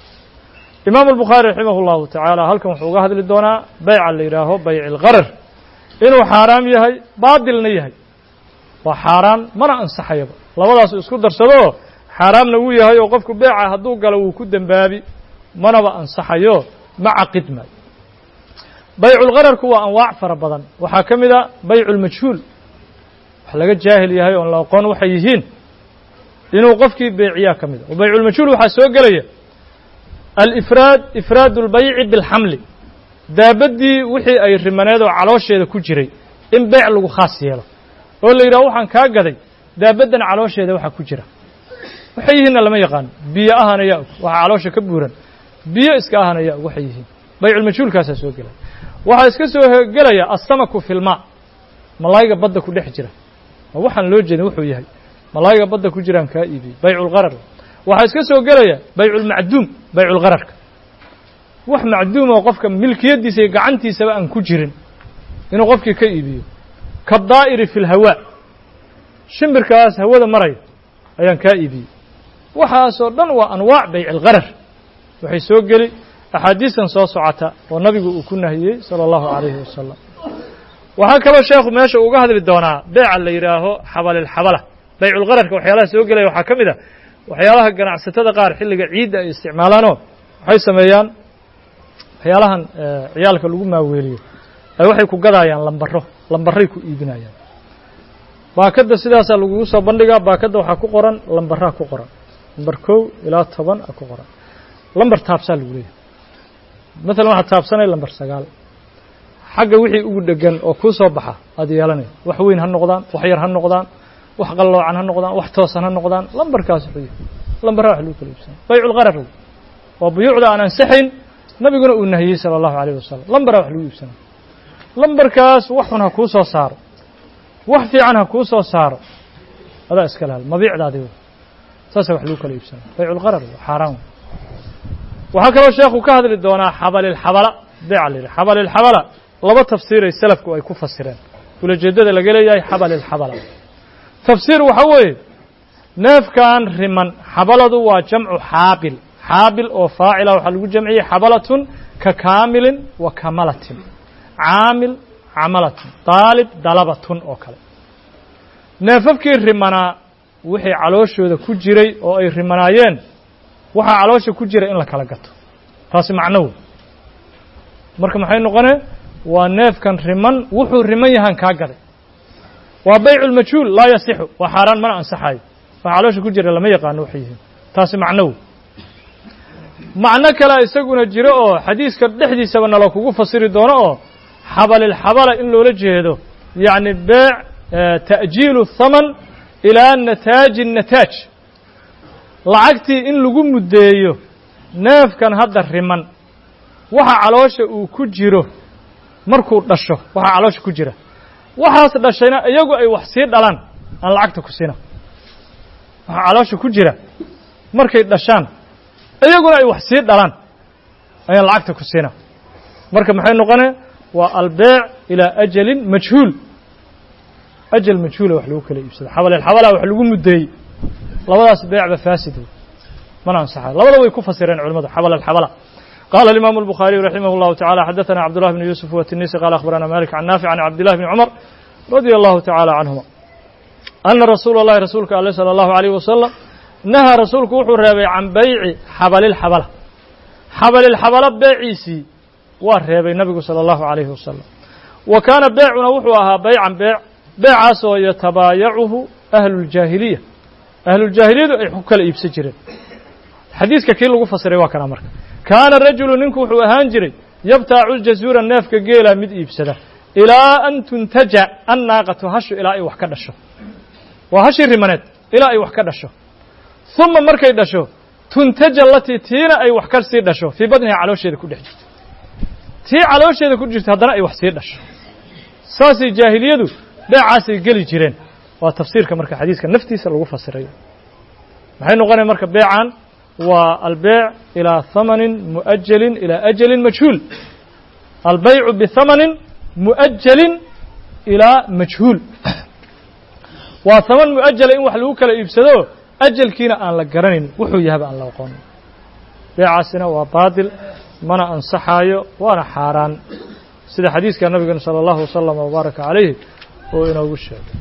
imaamu albukhaari raximah اllahu tacaala halkan wuxuu uga hadli doonaa beyca la yidhaaho bayc اlgarar inuu xaaraam yahay baadilna yahay waa xaaraan mana ansaxayaba labadaasu isku darsadoo xaaraamna wuu yahay oo qofku beeca hadduu galo wuu ku dembaabi manaba ansaxayo ma caqid maayo bayculgararku waa anwaac fara badan waxaa ka mid a baycu lmajhuul wax laga jaahil yahay oon la aqoon waxay yihiin inuu qofkii beeciyaa ka mid a bayculmajhuul waxaa soo gelaya alifraad ifraad اlbayci biاlxamli daabaddii wixii ay rimaneed oo caloosheeda ku jiray in beyc lagu khaas yeelo oo la yidhaho waxaan kaa gaday daabaddan caloosheeda waxaa ku jira waxay yihiinna lama yaqaano biyo ahana yaa og waxaa caloosha ka buuran biyo iska ahana yaa og waxay yihiin bayculmajhuulkaasaa soo gelaya waxaa iska soo gelaya asamaku fi lmaa malaayiga badda ku dhex jira ma waxaan loo jeedin wuxuu yahay malaayiga badda ku jiraan kaa iibiyey bayculgarar waxaa iska soo gelaya bayculmacduum bayculgararka wax macduum oo qofka milkiyaddiisa iyo gacantiisaba aan ku jirin inuu qofkii ka iibiyo kadaa'iri fi lhawaa shimbirkaas hawada maraya ayaan kaa iibiyey waxaasoo dhan waa anwaac baycilgarar waxay soo geli axaadiistan soo socota oo nabigu uu ku nahiyey sala allahu calayhi wasalam waxaa kaloo sheekhu meesha uga hadli doonaa beeca la yidhaaho xabalilxabala bayculgararka waxyaalaha soo gelaya waxaa ka mid a waxyaalaha ganacsatada qaar xilliga ciidda ay isticmaalaanoo waxay sameeyaan waxyaalahan ciyaalka lagu maaweeliyo ay waxay ku gadaayaan lambaro lambaray ku iibinayaan baakadda sidaasaa lagugu soo bandhigaa baakadda waxaa ku qoran lambaraa ku qoran lambar kow ilaa toban a ku qoran lambar taabsaa lagu leeyahay maalan waxaad taabsanay lambar sagaal xagga wixii ugu dhegan oo kuu soo baxa aad yeelanaya wax weyn ha noqdaan wax yar ha noqdaan wax qalloocan ha noqdaan wax toosan ha noqdaan lambarkaas wuxuu yahay lambaraa wax lagu kala iibsanay bayculgarar waa buyuucda aan ansaxayn nabiguna uu nahiyey sala allahu alayh wasalam lambaraa wax lagu iibsanay lambarkaas wax xun ha kuu soo saaro wax fiican ha kuu soo saaro adaa iska lahal mabiicdaadi wey saasa wax lagu kala iibsanay bayculgarar xaaraan waxaa kaloo sheekhu ka hadli doonaa xabalilxabala beeca la yidhi xabalilxabala laba tafsiiray salafku ay ku fasireen ulajeeddada laga leeyahay xabalilxabala tafsiir waxaa weeye neefkan riman xabaladu waa jamcu xaabil xaabil oo faacila waxaa lagu jamciyey xabalatun ka kaamilin wa kamalatin caamil camalatun daalib dalabatun oo kale neefafkii rimanaa wixii calooshooda ku jiray oo ay rimanaayeen waxaa caloosha ku jira in la kala gato taasi macno wey marka maxay noqonee waa neefkan riman wuxuu riman yahaan kaa gaday waa baycu lmajhuul laa yasixu waa xaaraan mana ansaxayo waxa caloosha ku jira lama yaqaano waxay yihiin taasi macno wey macno kalea isaguna jiro oo xadiiska dhexdiisaba nala kugu fasiri doono oo xabalilxabala in loola jeedo yacni beec ta'jiilu thaman ilaa nataaji nataaj lacagtii in lagu muddeeyo neefkan hadda riman waxa caloosha uu ku jiro markuu dhasho waxaa caloosha ku jira waxaas dhashayna iyagu ay wax sii dhalaan aan lacagta ku siina waxaa caloosha ku jira markay dhashaan iyaguna ay wax sii dhalaan ayaan lacagta ku siina marka maxay noqonee waa albeec ilaa ajalin majhuul ajal majhuula wax lagu kala iibsado xabalilxabala wax lagu muddeeyey labadaas beecba faasid wey mana ansaxayo labada way ku fasireen culimadu xabalilxabala قال الإمام البخاري رحمه الله تعالى حدثنا عبد الله بن يوسف والتنيسي قال أخبرنا مالك عن نافع عن عبد الله بن عمر رضي الله تعالى عنهما أن رسول الله رسولك عليه صلى الله عليه وسلم نهى رسولك وحو رابي عن بيع حبل الحبلة حبل الحبلة بيعيسي ورابي النبي صلى الله عليه وسلم وكان بيعنا وحوها بيعا بيع بيع سو يتبايعه أهل الجاهلية أهل الجاهلية أي حكى الإبسجرين xadiiska kii lagu fasiray waa kana marka kaana rajulu ninku wuxuu ahaan jiray yabtaacu jazuura neefka geela mid iibsada ilaa an tuntaja annaaqatu hashu ilaa ay wax ka dhasho waa hashii rimaneed ilaa ay wax ka dhasho uma markay dhasho tuntaja latii tiina ay wax ka sii dhasho fii badniha caloosheeda ku dhex jirto tii caloosheeda ku jirto haddana ay wax sii dhasho saasay jaahiliyadu beecaasay geli jireen waa tafsiirka marka xadiiska naftiisa lagu fasirayo maxay noqonaya marka beecan waa albeyc ilىa hamanin muؤajalin ilى ajalin majhuul albeycu bihamanin muؤajalin ilaa majhuul waa haman muؤajala in wax lagu kala iibsado ajalkiina aan la garanayn wuxuu yahaba aan la aqoonin beecaasina waa baadil mana ansaxaayo waana xaaraan sida xadiiska nabigeena salى اllahu waslama wbaaraka calayhi oo inoogu sheegay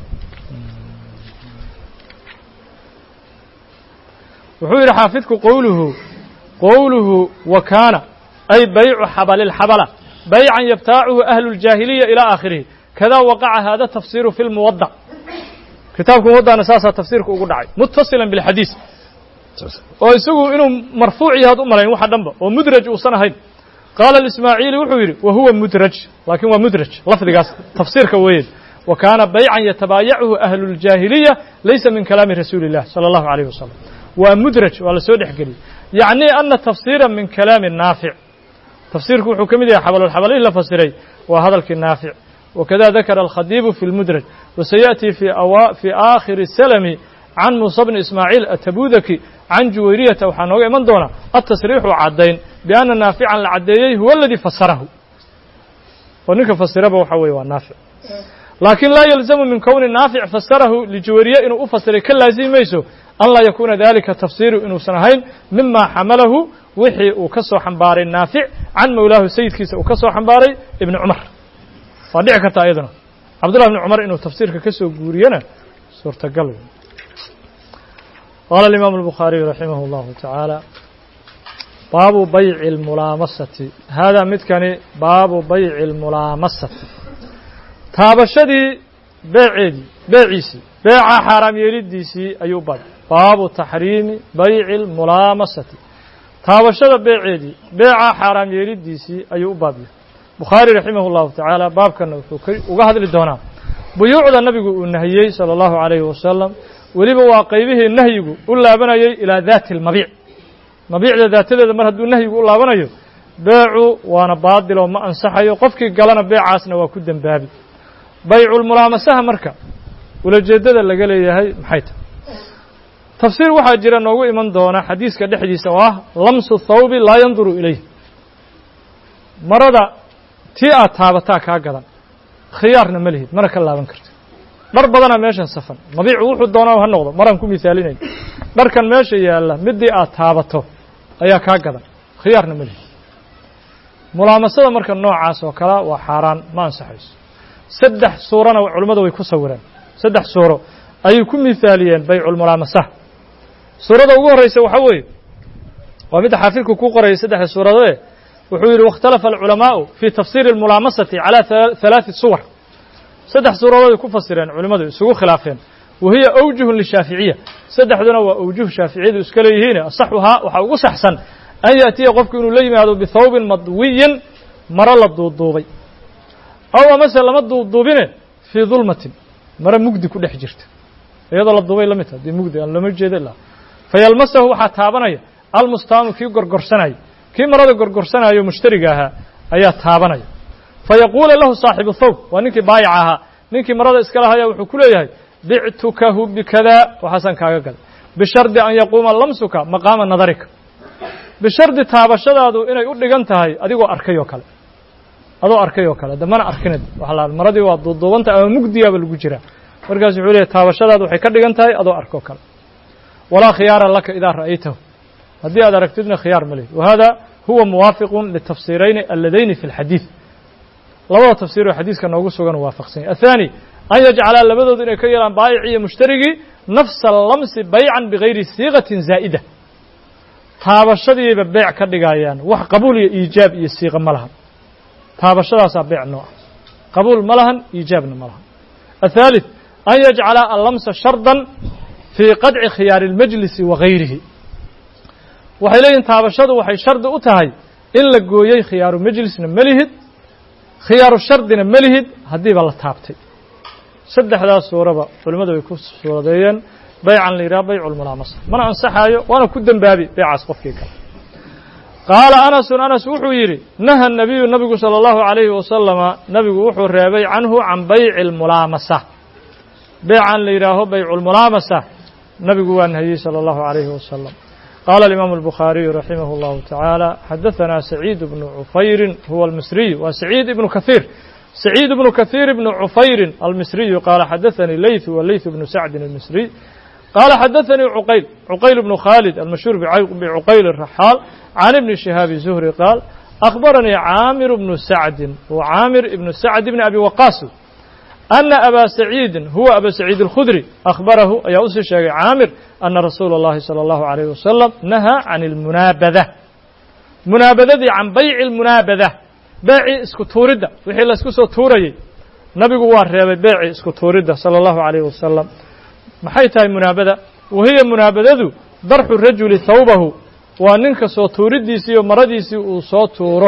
wuxuu yidhi xaafidku qowluhu qowluhu wa kaana ay baycu xabalilxabala baycan yabtaacuhu ahlu اljaahiliya ilى aakhirihi kada waqaca hada tafsiru fi lmuwadac kitaabka muwadana saasaa tafsiirka ugu dhacay mutasila bilxadiis oo isagu inuu marfuuc yahaad u malayn waxa dhanba oo mudraj uusan ahayn qaala ismaaciili wuxuu yidhi wa huwa mudraj laakiin waa mudraj lafdigaas tafsiirka weeye wa kaana baycan yatabaayacuhu ahlu اljaahiliya laysa min kalaami rasuuli اllah salى اllahu alayh wasalam waa mudraj waa la soo dhex geliyey yacni ana tafsiira min kalaami naafic tafsiirku wuxuu ka mid yahay xabalolxabalihii la fasiray waa hadalkii naafic wakada dakara alkhadiibu fi lmudraj wasayaأtii fi aakhiri salami can muusa bni ismaaciil atabudaki can juwayriyata waxaa nooga iman doona atasriixu caddayn bianna naafican la caddeeyey huwa aladii fasarahu oo ninka fasiraba waxa weye waa naafic laakiin laa yalzamu min kowni naafic fasarahu lijuwayriye inuu u fasiray ka laazimi mayso an laa yakuuna dalika tafsiru inuusan ahayn mima xamalahu wixii uu ka soo xambaaray naafic can mawlaahu sayidkiisa uu ka soo xambaaray ibni cumar waa dhici karta iyaduna cabdullah ibni cumar inuu tafsiirka ka soo guuriyana suurtagal qaala alimaamu albukhaariyu raximah اllahu tacaala baabu bayci اlmulaamasati haadaa midkani baabu bayci اlmulaamasati taabashadii beeceedii beeciisii beeca xaaraam yeelidiisii ayuu baab baabu taxriimi bayci اlmulaamasati taabashada beeceedii beeca xaaraam yeelidiisii ayuu u baab yahay bukhaari raximah اllahu tacaala baabkana wuxuu uga hadli doonaa buyuucda nabigu uu nahiyey salى اllahu عalayhi wasalam weliba waa qaybihii nahyigu u laabanayay ilaa daati اlmabiic mabiicda daatadeeda mar hadduu nahyigu u laabanayo beecu waana baadiloo ma ansaxayo qofkii galana beecaasna waa ku dembaabi bayculmulaamasaha marka ulajeeddada laga leeyahay maxay tahay tafsiir waxaa jira noogu iman doona xadiiska dhexdiisa oo ah lamsu thawbi laa yanduru ilayh marada tii aad taabataa kaa gadan khiyaarna ma lihid mana ka laaban karto dhar badanaa meeshan safan mabiicu wuxuu doonaa ha noqdo maraan ku misaalinay dharkan meesha yaalla midii aad taabato ayaa kaa gadan khiyaarna ma lihid mulaamasada marka noocaas oo kale waa xaaraan ma ansaxayso saddex suurana culimmadu way ku sawireen saddex suuro ayay ku misaaliyeen bayculmulaamasa suurada ugu horreysa waxaa weeye waa midda xaafidku ku qorayay saddexda suuradee wuxuu yidhi wاkhtalafa alculamaa'u fii tafsiiri اlmulaamasati calى halaaثi suwar saddex suuradood ku fasireen culimmadu isugu khilaafeen wa hiya awjuhun lishaaficiya saddexduna waa awjuh shaaficiyadu iska leeyihiine asaxuhaa waxaa ugu saxsan an yaأtiya qofku inuu la yimaado bihawbin madwiyin maro la duuduubay aw amase lama duuduubine fii dulmatin maro mugdi ku dhex jirta iyadoo la duubay la mid taha dee mugdi aan looma jeeda ilaa fayalmasahu waxaa taabanaya almustaamu kii gorgorsanaya kii marada gorgorsanayo mushtariga ahaa ayaa taabanaya fayaquula lahu saaxibu thawb waa ninkii baayaca ahaa ninkii marada iska lahaya wuxuu ku leeyahay bictukahu bikadaa waxaasaan kaaga gaday bishardi an yaquuma lamsuka maqaama nadarika bishardi taabashadaadu inay u dhigan tahay adigoo arkay oo kale adoo arkay oo kale de mana arkinad waxa la maradii waa duuduubanta ama mugdigaaba lagu jiraa markaas wuxuu leeyahy taabashadaadu waxay ka dhigan tahay adoo arkoo kale walaa khiyaara laka idaa ra'aytahu haddii aad aragtidna khiyaar ma lihid wahada huwa muwaafiqun litafsiirayni alladayni fi اlxadiid labada tafsiir oo xadiiska noogu sugan waafaqsanya aلthaani an yajcalaa labadoodu inay ka yeelaan baayici iyo mushtarigii nafsa lamsi baycan bigayri siiqatin zaa'ida taabashadiiba beec ka dhigayaan wax qabuul iyo iijaab iyo siiqa ma lahan taabashadaasaa beec nooca qabuul ma lahan iijaabna ma lahan aلثaalith an yajcala allamsa shardan fii qadci khiyaari اlmajlisi wa gayrihi waxay leeyihin taabashadu waxay shardi u tahay in la gooyey khiyaaru majlisna ma lihid khiyaaru shardina ma lihid haddiiba la taabtay saddexdaas suuraba culimmadu way ku suuradeeyeen baycan la yidhaha baycu lmulaamasa mana ansaxaayo waana ku dembaabi beecaas qofkii kale qaala anasun anas wuxuu yidhi naha nabiyu nabigu sala allahu calayhi wasalama nabigu wuxuu reebay canhu can bayci almulaamasa beecan la yidhaaho baycu lmulaamasa nabigu waa nahiyey sala allahu calayhi wasalam qaala alimaamu albukhaariyu raximah allahu tacaala xadahanaa saciid bnu cufayrin huwa almisriy waa saciid ibnu kahiir سعيد بن كثير بن عفير المصري قال حدثني ليث وليث بن سعد المصري قال حدثني عقيل عقيل بن خالد المشهور بعقيل الرحال عن ابن شهاب الزهري قال أخبرني عامر بن سعد وعامر بن سعد بن أبي وقاص أن أبا سعيد هو أبا سعيد الخدري أخبره يا أسي عامر أن رسول الله صلى الله عليه وسلم نهى عن المنابذة منابذة عن بيع المنابذة beecii isku tuuridda wixii laysku soo tuurayey nabigu waa reebay beecii isku tuuridda sala allahu calayhi wasalam maxay tahay munaabada wahiya munaabadadu darxu rajuli thawbahu waa ninka soo tuuriddiisii iyo maradiisii uu soo tuuro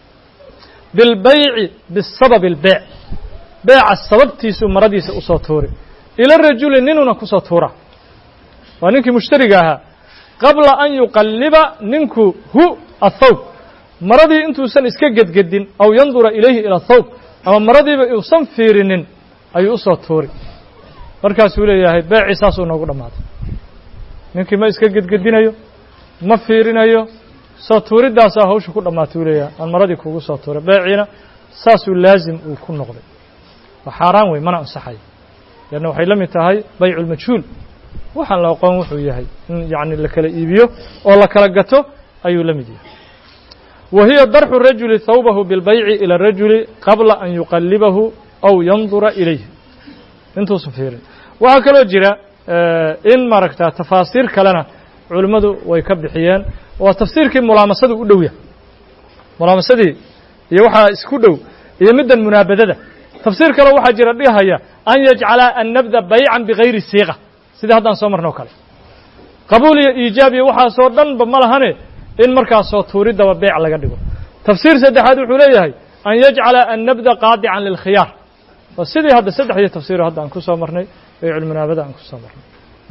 bilbayci bisababi albeec beeca sababtiisuu maradiisa usoo tuuri ila rajuli ninuna kusoo tuura waa ninkii mushtariga ahaa qabla an yuqalliba ninku hu athawb maradii intuusan iska gedgedin aw yandura ilayhi ila thawb ama maradiiba uusan fiirinin ayuu usoo tuuri markaasuu leeyahay beecii saasuu noogu dhammaaday ninkii ma iska gedgedinayo ma fiirinayo soo tuuriddaasaa hawsha ku dhammaatay uu leeyahay aan maradii kugu soo tuuray beeciina saasuu laazim uu ku noqday waa xaaraan wey mana ansaxayo leanna waxay la mid tahay baycu lmajhuul waxaan la aqoon wuxuu yahay in yacni la kala iibiyo oo la kala gato ayuu la mid yahay وهي درح الرجل ثوبه بالبيع إلى الرجل قبل أن يقلبه أو ينظر إليه intuusan fiirin waxaa kaloo jira in maaragta tafaasiir kalena culimmadu way ka bixiyeen waa tafsiirkii mulaamasadu u dhow yahay mulaamasadii iyo waxaa isku dhow iyo middan munaabadada tafsiir kale waxaa jira dhihaya an yajcala annabda baycan bigayri siiqa sidii haddaan soo marno o kale qabuul iyo iijaab iyo waxaasoo dhanba ma lahane in markaasoo tuuriddaba beec laga dhigo tafsiir saddexaad wuxuu leeyahay an yajcala annabda qaadican lilkhiyaar waa sidii hadda saddexdii tafsiiro hadda aan ku soo marnay bayculmunaabada aan ku soo marnay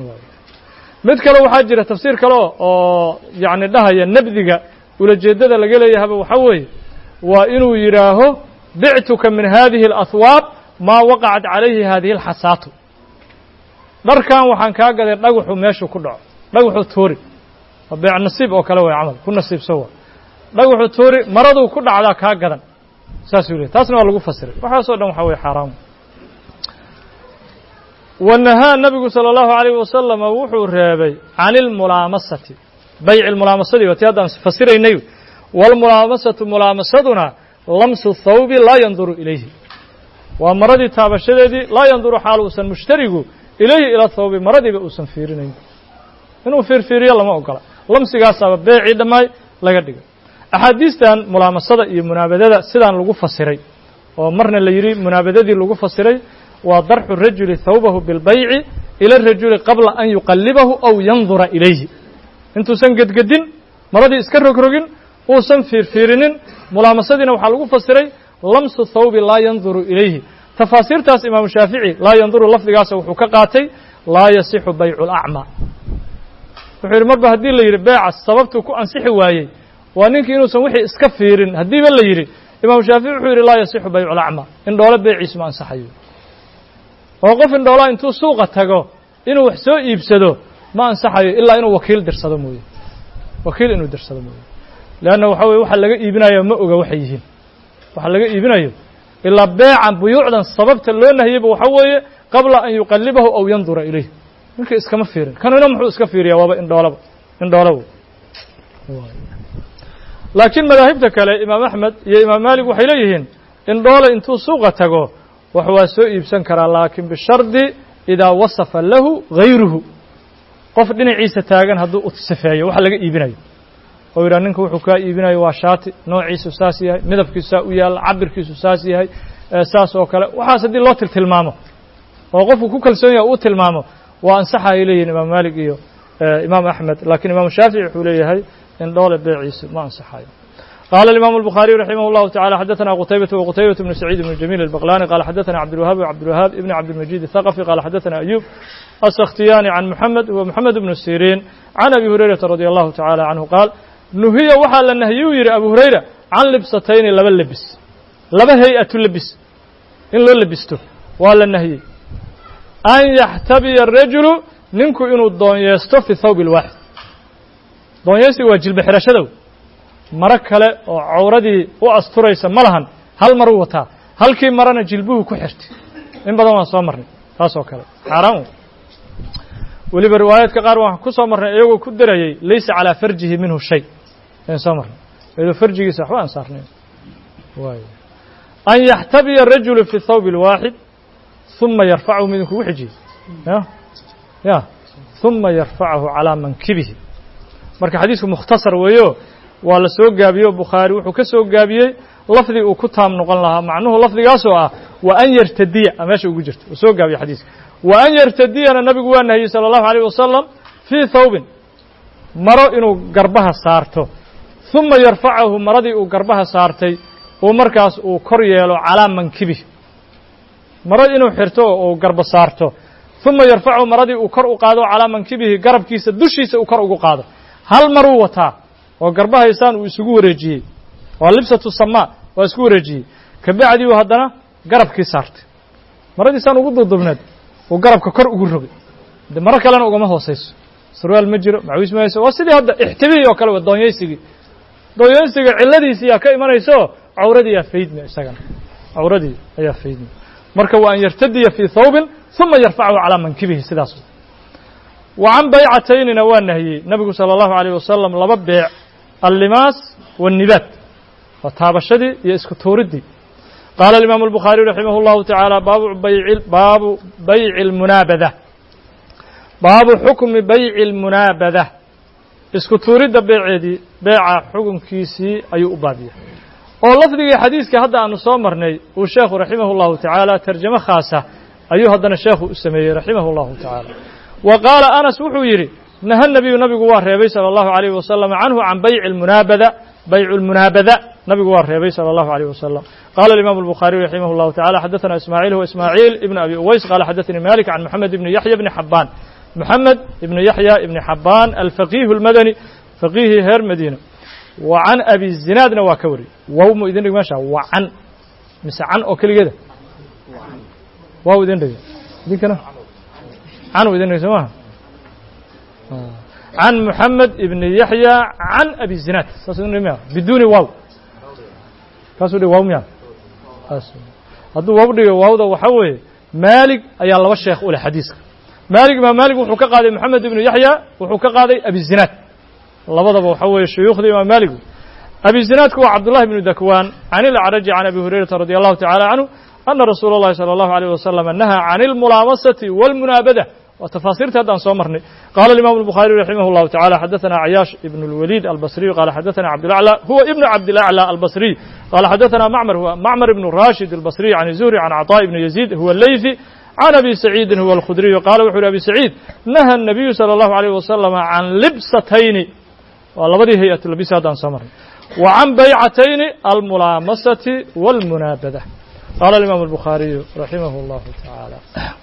mid kale waxaa jira tafsiir kale oo yacni dhahaya nabdiga ulajeeddada laga leeyahaba waxaa weeye waa inuu yidhaaho bictuka min hadihi اlahwaab maa waqacat calayhi hadihi اlxasaatu dharkan waxaan kaa gaday dhagaxu meeshuu ku dhaco dhagaxuu tuuri waa beec nasiib oo kale way camal ku nasiibso waa dhagaxuu tuuri maraduu ku dhacdaa kaa gadan saasuu lehy taasna waa lagu fasiray waxaasoo dhan waxaa weye xaaraam wanahaa nabigu salى اllahu عalayh wasalama wuxuu reebay can اlmulaamasati bayci mulaamasadi waa ti haddaan fasiraynay wاlmulaamasatu mulaamasaduna lamsu thawbi laa yanduru ilayhi waa maradii taabashadeedii laa yanduru xaal uusan mushtarigu ilayhi ila thawbi maradiiba uusan fiirinayn inuu fiirfiiriyo lama ogola lamsigaasaaba beecii dhammaay laga dhigay axaadiistan mulaamasada iyo munaabadada sidaan lagu fasiray oo marna la yidhi munaabadadii lagu fasiray waa darxu rajuli thawbahu bilbayci ila rajuli qabla an yuqallibahu aw yandura ilayhi intuusan gedgedin maradii iska rogrogin uusan fiirfiirinin mulaamasadiina waxaa lagu fasiray lamsu thawbi laa yanduru ilayhi tafaasiirtaas imaamu shaafici laa yanduru lafdigaasa wuxuu ka qaatay laa yasixu baycu lacmaa wuxuu yidhi marba haddii la yidhi beeca sababtuu ku ansixi waayey waa ninkii inuusan wixii iska fiirin haddiiba la yidhi imaamu shaafici wuxuu yidhi laa yasixu baycu lacmaa indhoole beeciisu ma ansaxayo oo qof indhoolaa intuu suuqa tago inuu wax soo iibsado ma ansaxayo ilaa inuu wakiil dirsado mooye wakiil inuu dirsado mooye leanna waxa weye waxa laga iibinayo ma oga waxay yihiin waxa laga iibinayo ilaa beecan buyuucdan sababta loo nahiyeyba waxa weeye qabla an yuqallibahu aw yandura ilayh ninka iskama fiirin kanuna muxuu iska fiiriyaa waaba indhoolaba indhoolaba laakiin madaahibta kale imaam axmed iyo imaam maalik waxay leeyihiin indhoole intuu suuqa tago wax waa soo iibsan karaa laakiin bishardi idaa wasafa lahu gayruhu qof dhinaciisa taagan hadduu u sifeeyo waxa laga iibinayo oo yidhaha ninka wuxuu kaa iibinayo waa shaati noociisu saas yahay midabkiisu saa u yaalla cabirkiisu saas yahay saas oo kale waxaas haddii loo tiltilmaamo oo qofku ku kalsoon yahay uu tilmaamo waa ansaxa ay leeyihin imaam maalik iyo imaam axmed laakiin imaamu shaafici wuxuu leeyahay indhoole beeciisu ma ansaxayo قال الإمام البخاري رحمه الله تعالى حدثنا قتيبة وقتيبة بن سعيد بن جميل البقلاني قال حدثنا عبد الوهاب وعبد الوهاب ابن عبد المجيد الثقفي قال حدثنا أيوب السختياني عن محمد ومحمد بن السيرين عن أبي هريرة رضي الله تعالى عنه قال نهي وحال النهي يري أبو هريرة عن لبستين لبا لبس لبا هيئة اللبس إن لو لبسته ولا النهي أن يحتبي الرجل ننكو إنو الدون يستو في الثوب الواحد دون يستو وجل بحرشدو maro kale oo cawradii u asturaysa ma lahan hal maruu wataa halkii marana jilbuhu ku xirtay in badan waan soo marnay taas oo kale xaaraan weliba riwaayaadka qaar waan ku soo marnay iyagoo ku darayay laysa calaa farjihi minhu shay ayaan soo marnay iyadoo farjigiisa waxba aan saarnayn waay an yaxtabiya rajulu fi thawb اlwaaxid ثuma yarfachu midin kugu xijiyey ya ya ثuma yarfacahu calىa mankibihi marka xadiisku mukhtasar weeyo waa la soo gaabiye o bukhaari wuxuu ka soo gaabiyey lafdi uu ku taam noqon lahaa macnuhu lafdigaasoo ah wa an yartadiya a meesha ugu jirta uu soo gaabiye xadiiska wa an yartadiyana nabigu waa nahiyey salى اllahu عalيه wasalam fii thawbin maro inuu garbaha saarto ثuma yarfacahu maradii uu garbaha saartay uu markaas uu kor yeelo calaa mankibih maro inuu xirto oo uu garba saarto ثuma yarfacahu maradii uu kor u qaado calaa mankibihi garabkiisa dushiisa uu kor ugu qaado hal maruu wataa oo garbahaysaan uu isugu wareejiyey waa libsatu samaa waa isku wareejiyey kabacdii uu haddana garabkii saartay maradiisaan ugu duudubneed uu garabka kor ugu rogay de maro kalena ugama hoosayso sarwaal ma jiro macawiis ma hayso waa sidii hadda ixtibihii oo kale wa doonyaysigii doonyaysiga cilladiisii yaa ka imanayso cawradii yaa faydmi isagana cawradii ayaa faydmi marka waa an yartadiya fii thawbin ثuma yarfachu calaa mankibihi sidaas wa can baycataynina waa nahiyey nabigu salى اllahu عalيه wasalam laba beec allimaas والnibaad waa taabashadii iyo isku tuuriddii qaala الimaamu الbukhaariي raximah اllahu taعaalى baabu bayci baabu bayci اlmunaabada baabu xukmi bayci اlmunaabada isku tuuridda beeceedii beeca xukunkiisii ayuu u baabiya oo lafdigii xadiiska hadda aanu soo marnay uu sheekhu raximah اllahu taعaalى tarjamo khaasa ayuu haddana sheekhu u sameeyey raximah اllahu taعaalى wa qaala anas wuxuu yidhi naha nabiyu nabigu waa reebay salى اllahu عalيyه wasalam canhu can bayci اlmunaabada baycu اlmunaabada nabigu waa reebay salى اllahu عalيه wasalam qala الimam الbukhaariي raximah اllahu taعalى xadaثna ismaaعiil huwa ismaaعiil ibn abi uways qala xadaثanii malik can moxamed ibni yaxya bni xabaan moxamed ibni yaxya ibni xabaan alfaqihu اlmadani faqihii heer madiina wa can abi zinaadna waa ka wariyey wow mu idin dhig meesha wa can mise can oo keligeeda waaw idin dhigay idinkana canu idin dhigay soo maha can muxamed ibni yaxya can abi zinaad saasmiya biduuni waaw kaasuu dhig waaw miya hadduu waaw dhigo waawda waxaa weeye maalig ayaa laba sheekh u leh xadiiska maalig imaam maalig wuxuu ka qaaday moxamed ibnu yaxya wuxuu ka qaaday abi zinaad labadaba waxaa weeye shuyuukhda imaam maalig abi zinaadku waa cabdullahi bnu dakwaan can ilacraji can abi hurayrata radi allahu tacala canhu ana rasuula اllahi salى allahu alيyh wasalam nahaa can اlmulaamasati wاlmunaabada waa tafaasiirta haddaan soo marnay qala imam الbukhariي raximah اllahu tacala xadaثana cayaash ibn اlwalid albasriy qala xadaثana cabdilaclى huwa ibnu cabdilaclى albasriy qala xadaثana macmar huwa macmar ibnu rashid albasriy can zuhri can caطاء ibni yazid huwa leyfi can abi saciidin huwa alkhudriyu qala wuxu uhi abi saciid naha الnabiyu salى اllahu عalيyh wasalam can libsatayni waa labadii hay-at labis haddaan soo marnay wa can baycatayni almulaamasati wاlmunaabada qala imam الbukhariyu raximah اllahu taعaalى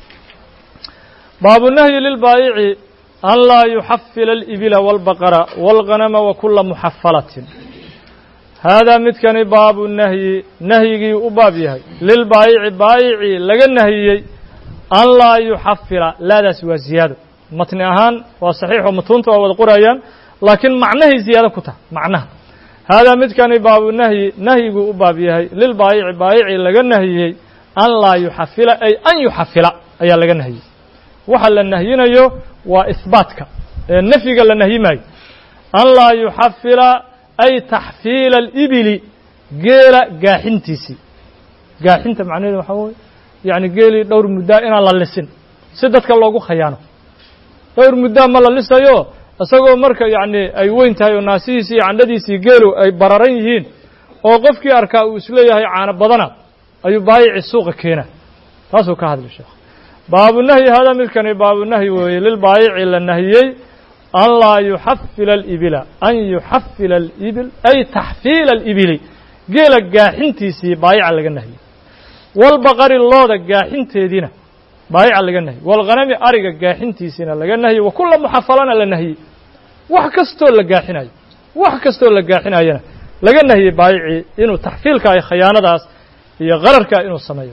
baabu nahyi lilbaayici an laa yuxafila alibila wاlbaqara wاlganama wa kula muxafalatin haadaa midkani baabu nahyi nahyigii u baab yahay lilbaayici baayicii laga nahiyey an laa yuxafila laadaas waa ziyaado matni ahaan waa saxiixoo matuunta waa wada qorayaan laakiin macnahay ziyaado ku tahay macnaha haadaa midkani baabu nahyi nahyiguu u baab yahay lilbaayici baayicii laga nahiyey an laa yuxafila ay an yuxafila ayaa laga nahiyey waxa la nahyinayo waa ihbaatka ee nafyiga la nahyi maayo an laa yuxafila ay taxfiila alibili geela gaaxintiisii gaaxinta macnaheedu waxaa weye yacni geelii dhowr muddaa inaan la lisin si dadka loogu khayaano dhowr muddaa ma la lisayo isagoo marka yacni ay weyn tahay oo naasihiisii iyo candhadiisii geelu ay bararan yihiin oo qofkii arkaa uu isleeyahay caano badana ayuu baayici suuqa keena taasuu ka hadlay sheekh baabu nahyi haadaa midkani baabu nahyi weeye lilbaayici la nahiyey an laa yuxafila alibila an yuxafila alibil ay taxfiila alibili geela gaaxintiisii baayica laga nahiyey walbaqari looda gaaxinteediina baayica laga nahiyey walghanami ariga gaaxintiisiina laga nahiyey wa kula muxafalana la nahiyey wax kastoo la gaaxinayo wax kastoo la gaaxinayana laga nahiyey baayicii inuu taxfiilka ay khayaanadaas iyo qararka inuu sameeyo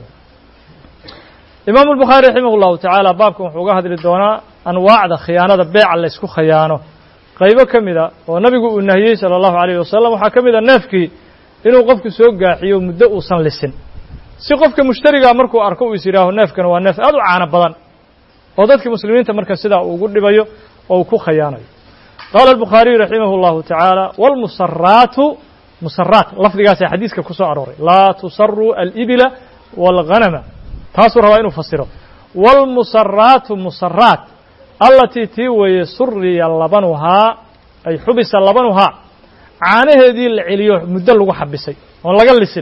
imaamu الbukhaari raximah اllahu tacaala baabkan wuxuu uga hadli doonaa anwaacda khiyaanada beeca laysku khayaano qaybo ka mida oo nabigu uu nahiyey salى اllahu عalayh wasalam waxaa ka mida neefkii inuu qofku soo gaaxiyo muddo uusan lisin si qofka mushtarigaa markuu arko uu is yidhaaho neefkan waa neef aad u caano badan oo dadka muslimiinta marka sidaa uu ugu dhibayo oo uu ku khayaanayo qaala الbukhaariyu raximah اllahu tacaala wاlmusaraatu musaraat lafdigaasaa xadiiska ku soo arooray laa tusaruu alibila wاlghanama taasuu rabaa inuu fasiro wاlmusaraatu musaraat allatii tii weeye suriya labanuhaa ay xubisa labanuhaa caanaheedii la celiyo muddo lagu xabisay oon laga lisin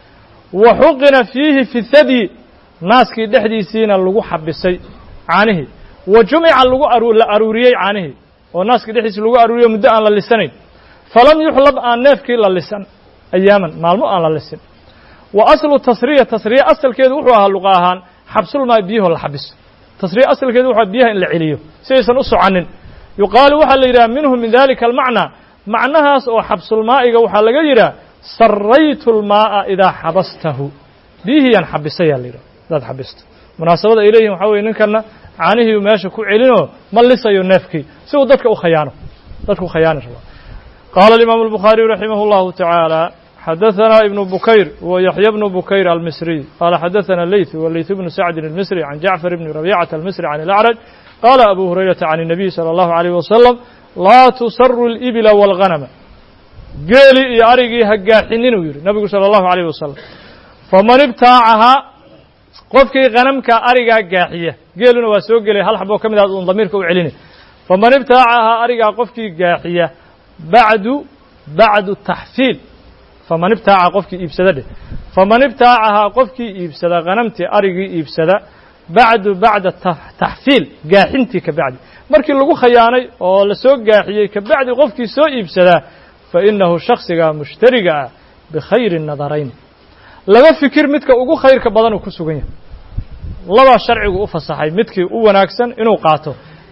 wa xuqina fiihi fi thadyi naaskii dhexdiisiina lagu xabisay caanihii wa jumica lagu la aruuriyey caanihii oo naaskii dhexdiisi lagu aruuriyo muddo aan la lisanayn falam yuxlab aan neefkii la lisan ayaaman maalmo aan la lisin wa aslu tasriya tasriya asalkeedu wuxuu ahaa luqa ahaan xabsulmaa biyaho la xabiso tasriya asalkeedu wuxuu biyaha in la celiyo si aysan u soconin yuqaalu waxaa la yidhaha minhu min dalika almacnaa macnahaas oo xabsulmaa'iga waxaa laga yidhaha saraytu lmaa'a idaa xabastahu biyihiyaan xabisayaa la yidhaha hadaad xabisto munaasabada ay leeyihin waxaa weye ninkanna caanihii meesha ku celinoo ma lisayo neefkii si uu dadka u khayaano dadka u khayaani raba qaala alimaamu albukhaariyu raximah اllahu tacaala xadaثna ibn bukayr w yaحya bnu bukayr almisriy qala xadaثna leyث w leyث bnu sacdin الmisri can jacfar bni rabيcaةa almisri can اlأcraj qala abu hurayrata can الnabiy salى اllahu عalيyh wasalam laa tusaru اlibila wاlghanama geeli iyo arigii ha gaaxinin uu yihi nabigu salى اllahu عalيyh wasalam faman ibtaacahaa qofkii hanamka arigaa gaaxiya geeluna waa soo gelay hal xaboo ka mid ah un damiirka u celini faman ibtaacahaa arigaa qofkii gaaxiya bacdu bacdu taxfiil faman ibtaaca qofkii iibsada dheh faman ibtaacahaa qofkii iibsada hanamtii arigii iibsada bacdu bacda taxfiil gaaxintii ka bacdi markii lagu khayaanay oo la soo gaaxiyey ka bacdi qofkii soo iibsadaa fa innahu shaksiga mushtariga ah bikhayri nadarayn laba fikir midka ugu khayrka badan uu ku sugan yahay labaa sharcigu u fasaxay midkii u wanaagsan inuu qaato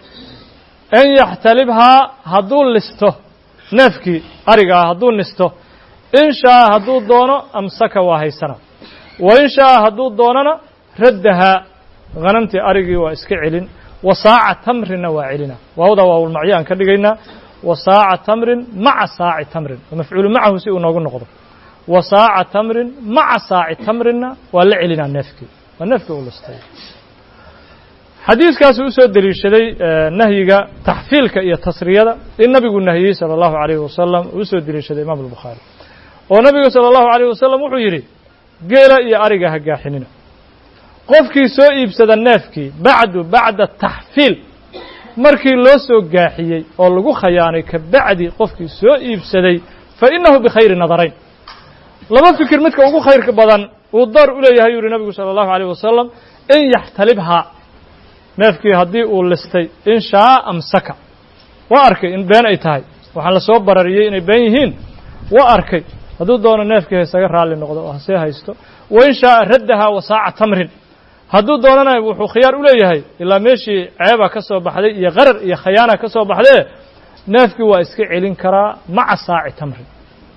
an yaxtalibhaa hadduu listo neefkii arigaa hadduu nisto in shaaa hadduu doono amsaka waa haysana wa in shaaa hadduu doonana raddahaa hanamtii arigii waa iska celin wa saaca tamrinna waa celina waawda waawlmacyo aan ka dhigaynaa wa saaca tamrin maca saaci tamrin mafcuulu macahu si uu noogu noqdo wa saaca tamrin maca saaci tamrinna waa la celinaa neefkii waa neefkii uu listay xadiiskaasi u soo deliishaday nahyiga taxfiilka iyo tasriyada in nabigu nahiyey salى اllahu عalayh wasalam uu soo deliishaday imaam الbukhaari oo nabigu salى اllahu عalيyh wasalam wuxuu yidhi geela iyo ariga ha gaaxinina qofkii soo iibsada neefkii bacdu bacda taxfiil markii loo soo gaaxiyey oo lagu khayaanay ka bacdi qofkii soo iibsaday fa inahu bikhayri nadarayn laba fikir midka ugu khayrka badan uu daar u leeyahay yuu yihi nabigu salى اllahu عalيh wasalam in yaxtalibhaa neefkii haddii uu listay in shaa amsaka waa arkay in been ay tahay waxaan la soo barariyey inay been yihiin waa arkay hadduu doono neefkii haysaga raalli noqdo oo hasee haysto wa in shaaa raddahaa wasaaca tamrin hadduu doonana wuxuu khiyaar u leeyahay ilaa meeshii ceeba ka soo baxday iyo qarar iyo khayaana ka soo baxdee neefkii waa iska celin karaa maca saaci tamrin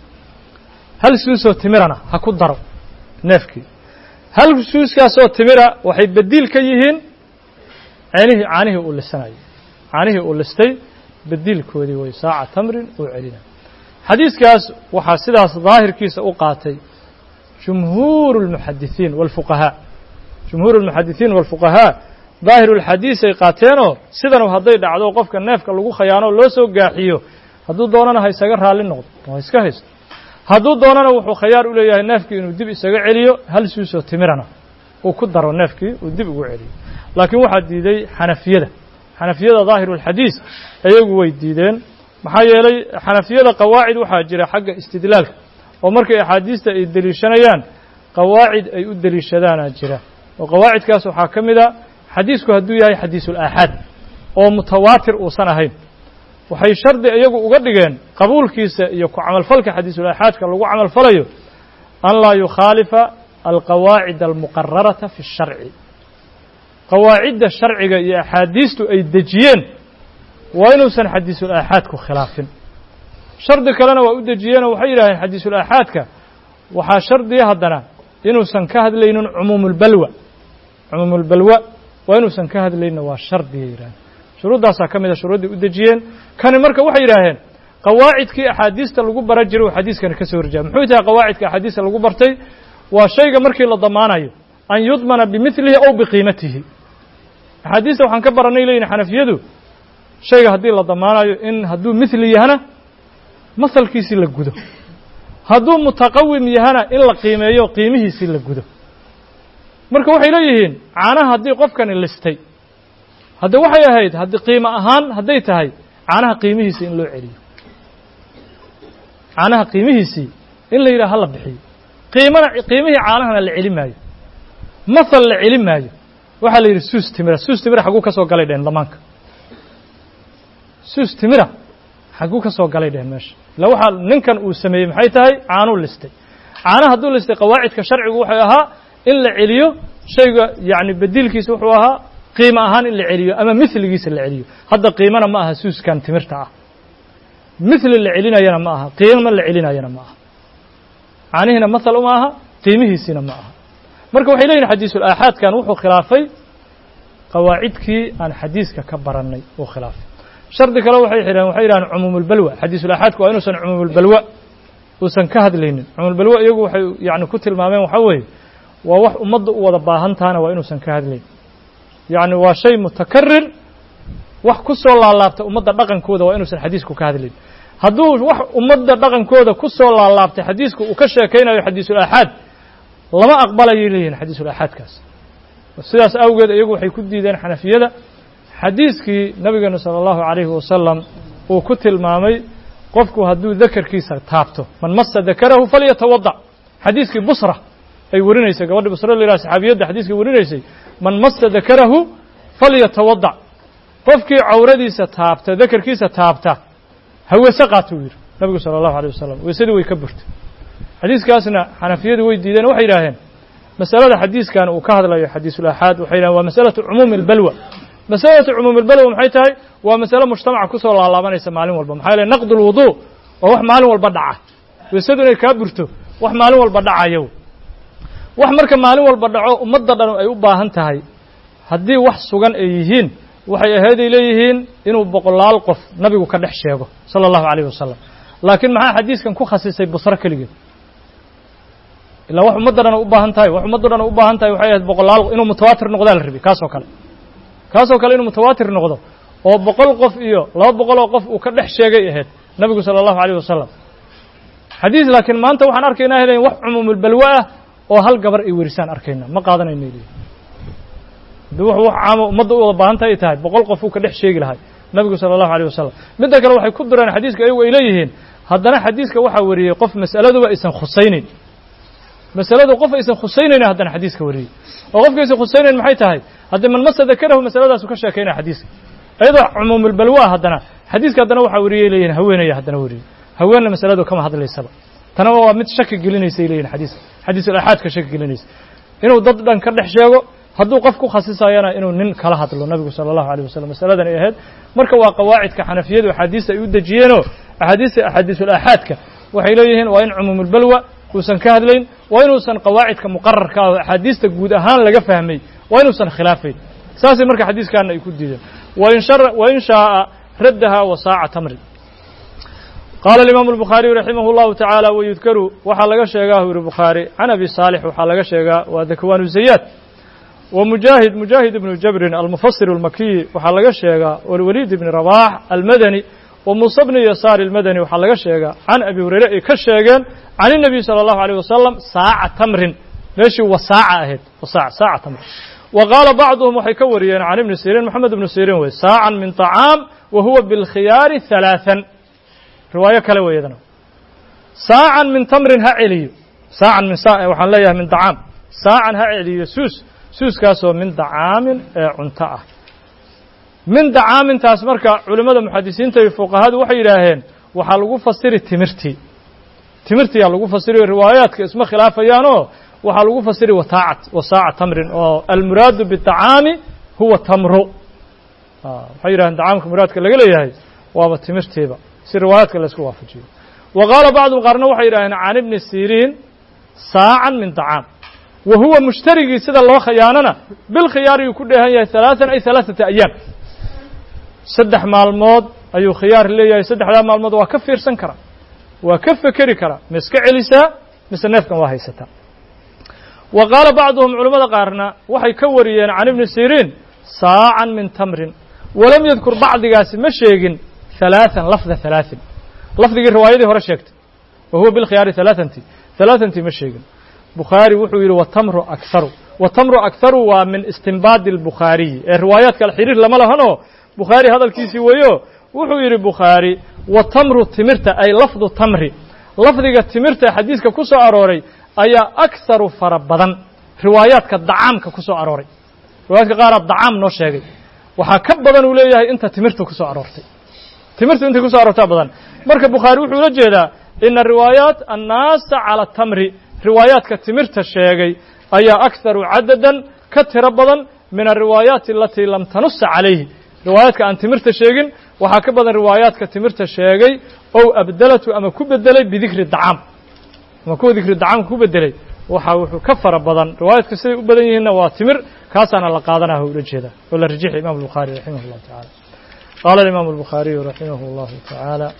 hal suusoo timirana ha ku daro neefkii hal suuskaasoo timira waxay bediil ka yihiin ceenihii caanihii uu lisanayay caanihii uu listay bediilkoodii way saaca tamrin uu celina xadiiskaas waxaa sidaas daahirkiisa u qaatay jumhuuru اlmuxadisiin wاlfuqahaa jumhuuru اlmuxadisiin wاlfuqahaa daahiru اlxadiis ay qaateenoo sidanu hadday dhacdo qofka neefka lagu khayaano loo soo gaaxiyo hadduu doonana ha isaga raalli noqdo oo ha iska haysto hadduu doonana wuxuu khayaar u leeyahay neefkii inuu dib isaga celiyo hal suusoo timirana uu ku daro neefkii uu dib ugu celiyo laakiin waxaa diiday xanafiyada xanafiyada daahiru اlxadiis ayagu way diideen maxaa yeelay xanafiyada qawaacid waxaa jira xagga istidlaalka oo markay axaadiista ay deliishanayaan qawaacid ay u deliishadaanaa jira oo qawaacidkaas waxaa ka mid a xadiisku hadduu yahay xadiisulaaxaad oo mutawaatir uusan ahayn waxay shardi iyagu uga dhigeen qabuulkiisa iyo ku camalfalka xadiisulaaxaadka lagu camalfalayo an laa yukhaalifa alqawaacid almuqararata fi اsharci qawaacidda sharciga iyo axaadiistu ay dejiyeen waa inuusan xadiisulaaxaadku khilaafin shardi kalena waa u dejiyeenoo waxay yidhaaheen xadiisulaaxaadka waxaa shardiya haddana inuusan ka hadlaynin cumuumulbalwa cumuumulbalwa waa inuusan ka hadlaynin waa shardiya yidhaaheen shuruuddaasaa ka mid a shuruudday u dejiyeen kani marka waxay yidhaaheen qawaacidkii axaadiista lagu bara jiray uu xadiiskani ka soo horjaaba muxuu tahay qawaacidka axaadiista lagu bartay waa shayga markii la damaanayo an yudmana bimilihi aw biqiimatihi axaadiista waxaan ka baranay leyihin xanafiyadu shayga haddii la damaanayo in hadduu mithli yahana masalkiisii la gudo hadduu mutaqawim yahana in la qiimeeyo qiimihiisii la gudo marka waxay leeyihiin caanaha haddii qofkani listay hadde waxay ahayd haddii qiimo ahaan hadday tahay caanaha qiimihiisii in loo celiyo caanaha qiimihiisii in la yidhaha hala bixiyo qiimana qiimihii caanahana la celi maayo masal la celi maayo waxaa la yidhi suus timira suus timira xagguu ka soo galay dhehen damaanka suus timira xagguu ka soo galay dhehen meesha illa waxaa ninkan uu sameeyey maxay tahay caanuu listay caanaha hadduu listay qawaacidka sharcigu wuxuu ahaa in la celiyo shayga yacni bediilkiisa wuxuu ahaa qiimo ahaan in la celiyo ama miligiisa la celiyo hadda qiimana ma aha suuskan timirta ah mithli la celinayana ma aha qiimo la celinayana ma aha caanihiina masal uma aha qiimihiisiina ma aha marka waxay leeyihin xadiisulaaxaadkan wuxuu khilaafay qawaacidkii aan xadiiska ka barannay uu khilaafay shardi kale waxay xidheen waxay yidhahaan cumuumulbalwa xadiisulaaxaadku waa inuusan cumuumulbalwa uusan ka hadlaynin cumuumulbalwa iyagu waxay yacni ku tilmaameen waxaa weeye waa wax ummadda u wada baahan tahana waa inuusan ka hadlayn yacni waa shay mutakarir wax ku soo laalaabta ummadda dhaqankooda waa inuusan xadiisku ka hadlayn hadduu wax ummadda dhaqankooda ku soo laalaabtay xadiisku uu ka sheekaynayo xadiisulaaxaad lama aqbalayay leeyihin xadiisulaaxaadkaas sidaas awgeed iyagu waxay ku diideen xanafiyada xadiiskii nabigeenu salى اllahu عalayhi wasalam uu ku tilmaamay qofku hadduu dakarkiisa taabto man masa dakarahu falyatawadac xadiiskii busra ay warinaysay gabadhi busra la yidhaha saxaabiyadda xadiiskii warinaysay man masa dakarahu falyatawadac qofkii cawradiisa taabta dakarkiisa taabta ha weese qaato uu yidhi nabigu salى اllahu alيه wasalam weesadii way ka burtay xadiiskaasna xanafiyadu way diideen waxay yidhaaheen masalada xadiiskan uu ka hadlayo xadiisulaaxaad waxay yidhahen waa masalatu cumuumi اlbalwa masalatu cumuumi اlbalwa maxay tahay waa masale mujtamaca kusoo laalaabanaysa maalin walba maxaa yeele naqd اlwudu waa wax maalin walba dhaca weesadu inay kaa burto wax maalin walba dhacayo wax marka maalin walba dhaco ummadda dhan ay u baahan tahay haddii wax sugan ay yihiin waxay ahayday leeyihiin inuu boqolaal qof nabigu ka dhex sheego sala allahu calayh wasalam laakiin maxaa xadiiskan ku khasisay busro keligeed ilaa wax ummadda dhan u baahan tahay wax ummadda dhan u baahan tahay waxay ahayd boqolaal inuu mutawaatir noqdaa la rabi kaasoo kale kaasoo kale inuu mutawaatir noqdo oo boqol qof iyo laba boqol oo qof uu ka dhex sheegay ahayd nabigu sala allahu alayh wasalam xadiis laakiin maanta waxaan arkaynaa helayn wax cumuumulbalwa ah oo hal gabar ay werisaan arkayna ma qaadanayno leeyihi de wuxuu wax caamo ummadda u wada baahanta ay tahay boqol qof uu ka dhex sheegi lahay nabigu sala allahu alayh wasalam midda kale waxay ku direen xadiiska ayagu ay leeyihiin haddana xadiiska waxaa wariyey qof mas'aladuba aysan khusaynayn masaladu qof aysan khusaynayn haddana xadiiska wariyey oo qofka aysan khusaynayn maxay tahay haddii man masa dakarahu masaladaasu ka sheekaynaya xadiiska iyadoo cumuumulbalwa ah haddana xadiiska haddana waxaa wariyey leeyihin haweenaya haddana wariyey haweenna masaladu kama hadlaysaba tana waa mid shaki gelinaysay leeyihin xadiiska xadiisul axaadka shaki gelinaysa inuu dad dhan ka dhex sheego hadduu qof ku khasisayana inuu nin kala hadlo nabigu sala allahu alيh wasalam masaladan ay ahayd marka waa qawaacidka xanafiyadu axaadiista ay u dejiyeenoo axaadiista axaadiisul aaxaadka waxay leeyihiin waa in cumuumulbalwa uusan ka hadlayn waa inuusan qawaacidka muqararka ah oo axaadiista guud ahaan laga fahmay waa inuusan khilaafayn saasay marka xadiiskaana ay ku diideen wain shar wain shaaa raddaha wasaaca tamri qaala alimaamu albukhaariyu raximah اllahu tacaala wayudkaru waxaa laga sheegaa u yihi bukhaari can abi saalix waxaa laga sheegaa waa dakwaanu zayaad ومجاهد مجاهد بن جبر المفسر المكي waxaa laga sheegaa والوليد بن رباح المدني وموسى بن يسار المدني waxaa laga sheegaa عن أبي هريرة ay ka sheegeen عن النبي صلى الله عليه وسلم sاaعة تمrin meeshii wasaaca ahayd wasaac saaca tamr وqاala bacضهم waxay ka wariyeen عن iبن سيrين محamed بن سيrين wey sاaعا min طعاam وhuوa بالkhiyaari ثaلاثا riwaayo kale wey ydana sاaعا min تمrin ha celiyo saacan min waxaan leeyahay min طعاam saacan ha celiyo suus suuskaasoo min dacaamin ee cunto ah min dacaamintaas marka culimmada muxadisiinta iyo fuqahadu waxay yidhaaheen waxaa lagu fasiri timirtii timirtiyaa lagu fasiri riwaayaadka isma khilaafayaanoo waxaa lagu fasiri wataacat wasaaca tamrin oo almuraadu bidacaami huwa tamru waxay yidhahdeen dacaamka muraadka laga leeyahay waaba timirtiiba si riwaayaadka laysku waafajiyo wa qaala bacdum qaarna waxay yidhahdeen can ibni siriin saacan min dacaam wa huwa mushtarigii sida loo khiyaanana bilkhiyaar ayuu ku dheehan yahay halaatan ay halaaثata ayaam saddex maalmood ayuu khiyaar leeyahay saddexdaa maalmood waa ka fiirsan karaa waa ka fekeri karaa ma iska celisaa mise neefkan waa haysataa wa qaala bacduhum culimmada qaarna waxay ka wariyeen can ibni siriin saacan min tamrin walam yadkur bacdigaasi ma sheegin halaatan lafda halaaثin lafdigii riwaayadii hore sheegtay wa huwa bilkhiyaari halaaثanti halaaثantii ma sheegin bukhaari wuxuu yidhi watamru akharu watamru akharu waa min istinbaadi اlbukhaariyi ee riwaayaad kale xiriir lama lahanoo bukhaari hadalkiisii weeyo wuxuu yidhi bukhaari watamru timirta ay lafdu tamri lafdiga timirta xadiiska ku soo arooray ayaa akharu fara badan riwaayaadka dacaamka ku soo arooray riwaayaadka qaaraa dacaam noo sheegay waxaa ka badan uu leeyahay inta timirta ku soo aroortay timirta intay ku so aroortaa badan marka bukhaari wuxuu ula jeedaa ina riwaayaat annaasa cala tamri riwaayaadka timirta sheegay ayaa akharu cadadan ka tiro badan min alriwaayaati alatii lam tanusa calayhi riwaayaadka aan timirta sheegin waxaa ka badan riwaayaadka timirta sheegay ow abdelatu ama ku bedelay bidikri dacaam ama kuwa dikri dacaamka ku bedelay waxaa wuxuu ka fara badan riwaayaadka siday u badan yihiinna waa timir kaasaana la qaadanah ula jeeda oo la rajixi imam الbukhaari raximah اllahu taعala qaala imam الbukhaariyu raximah اllahu taعaalى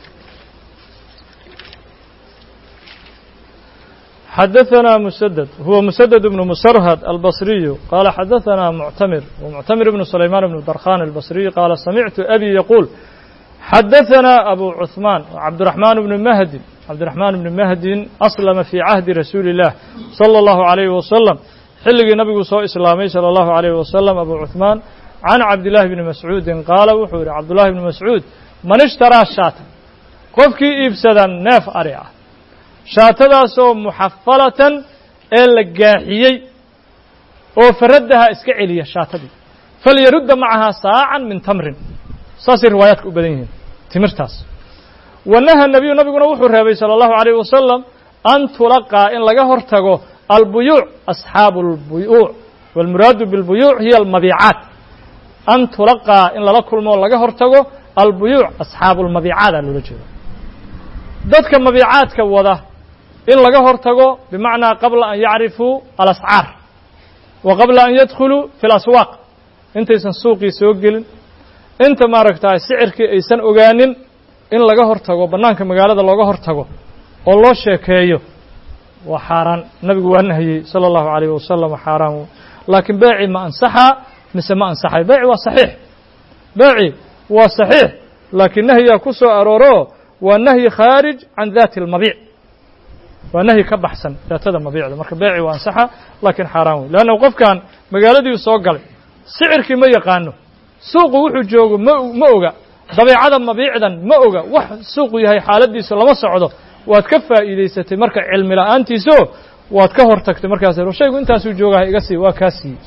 xadaثna mسدد huwa mسدد بن msrhd الbصriyu qala xadaثna mctamir وmctamir بن سlayman بن darkhan الbصriyu qaala samictu abi yquul xadaثna abu cثmaan cabdالرaحman بن mahdi cabdالرaحman بن mahdin aslama fي cahdi rasuuli الlah slى الlahu عalيh waslم xilligii nabigu soo islaamay salى الlahu عalيh waslم abu cثmaan can cabdالlahi bni mascuudi qaala wuxuu yihi cabdullahi bni mascuud man ishtaraa shaata qofkii iibsada neef ari ah shaatadaasoo muxafalatan ee la gaaxiyey oo faraddaha iska celiya shaatadii falyarudda macahaa saacan min tamrin saasay riwaayaadka u badan yihiin timirtaas wa naha nebiyu nabiguna wuxuu reebay salى اllahu عalيh wasalam an tulaqaa in laga hor tago albuyuuc asxaabu اlbuyuuc wاlmuraadu biاlbuyuuc hiya almabiicaat an tulaqaa in lala kulmo laga hor tago albuyuuc asxaabu اlmabiicaada loola jeedo dadka mabiicaadka wada in laga hor tago bimacnaa qabla an yacrifuu alascaar wa qabla an yadkhuluu fi اlaswaaq intaysan suuqii soo gelin inta maaragtaa sicirkii aysan ogaanin in laga hor tago bannaanka magaalada looga hor tago oo loo sheekeeyo waa xaaraan nabigu waa nahiyey sala allahu alayh wasalam xaaraan laakiin beeci ma ansaxaa mise ma ansaxay beeci waa saxiix beeci waa saxiix laakiin nahyigaa ku soo arooro waa nahyi khaarij can daati almabiic waa nahyi ka baxsan daatada mabiicda marka beeci waa ansaxa laakiin xaaraan wey leanna qofkan magaaladiiu soo galay sicirkii ma yaqaano suuqu wuxuu joogo ma ma oga dabeecada mabiicdan ma oga wax suuqu yahay xaaladiisu lama socdo waad ka faa'iidaysatay marka cilmi la'aantiiso waad ka hor tagtay markaas shaygu intaasuu joogaha iga sii waa kaa siiyey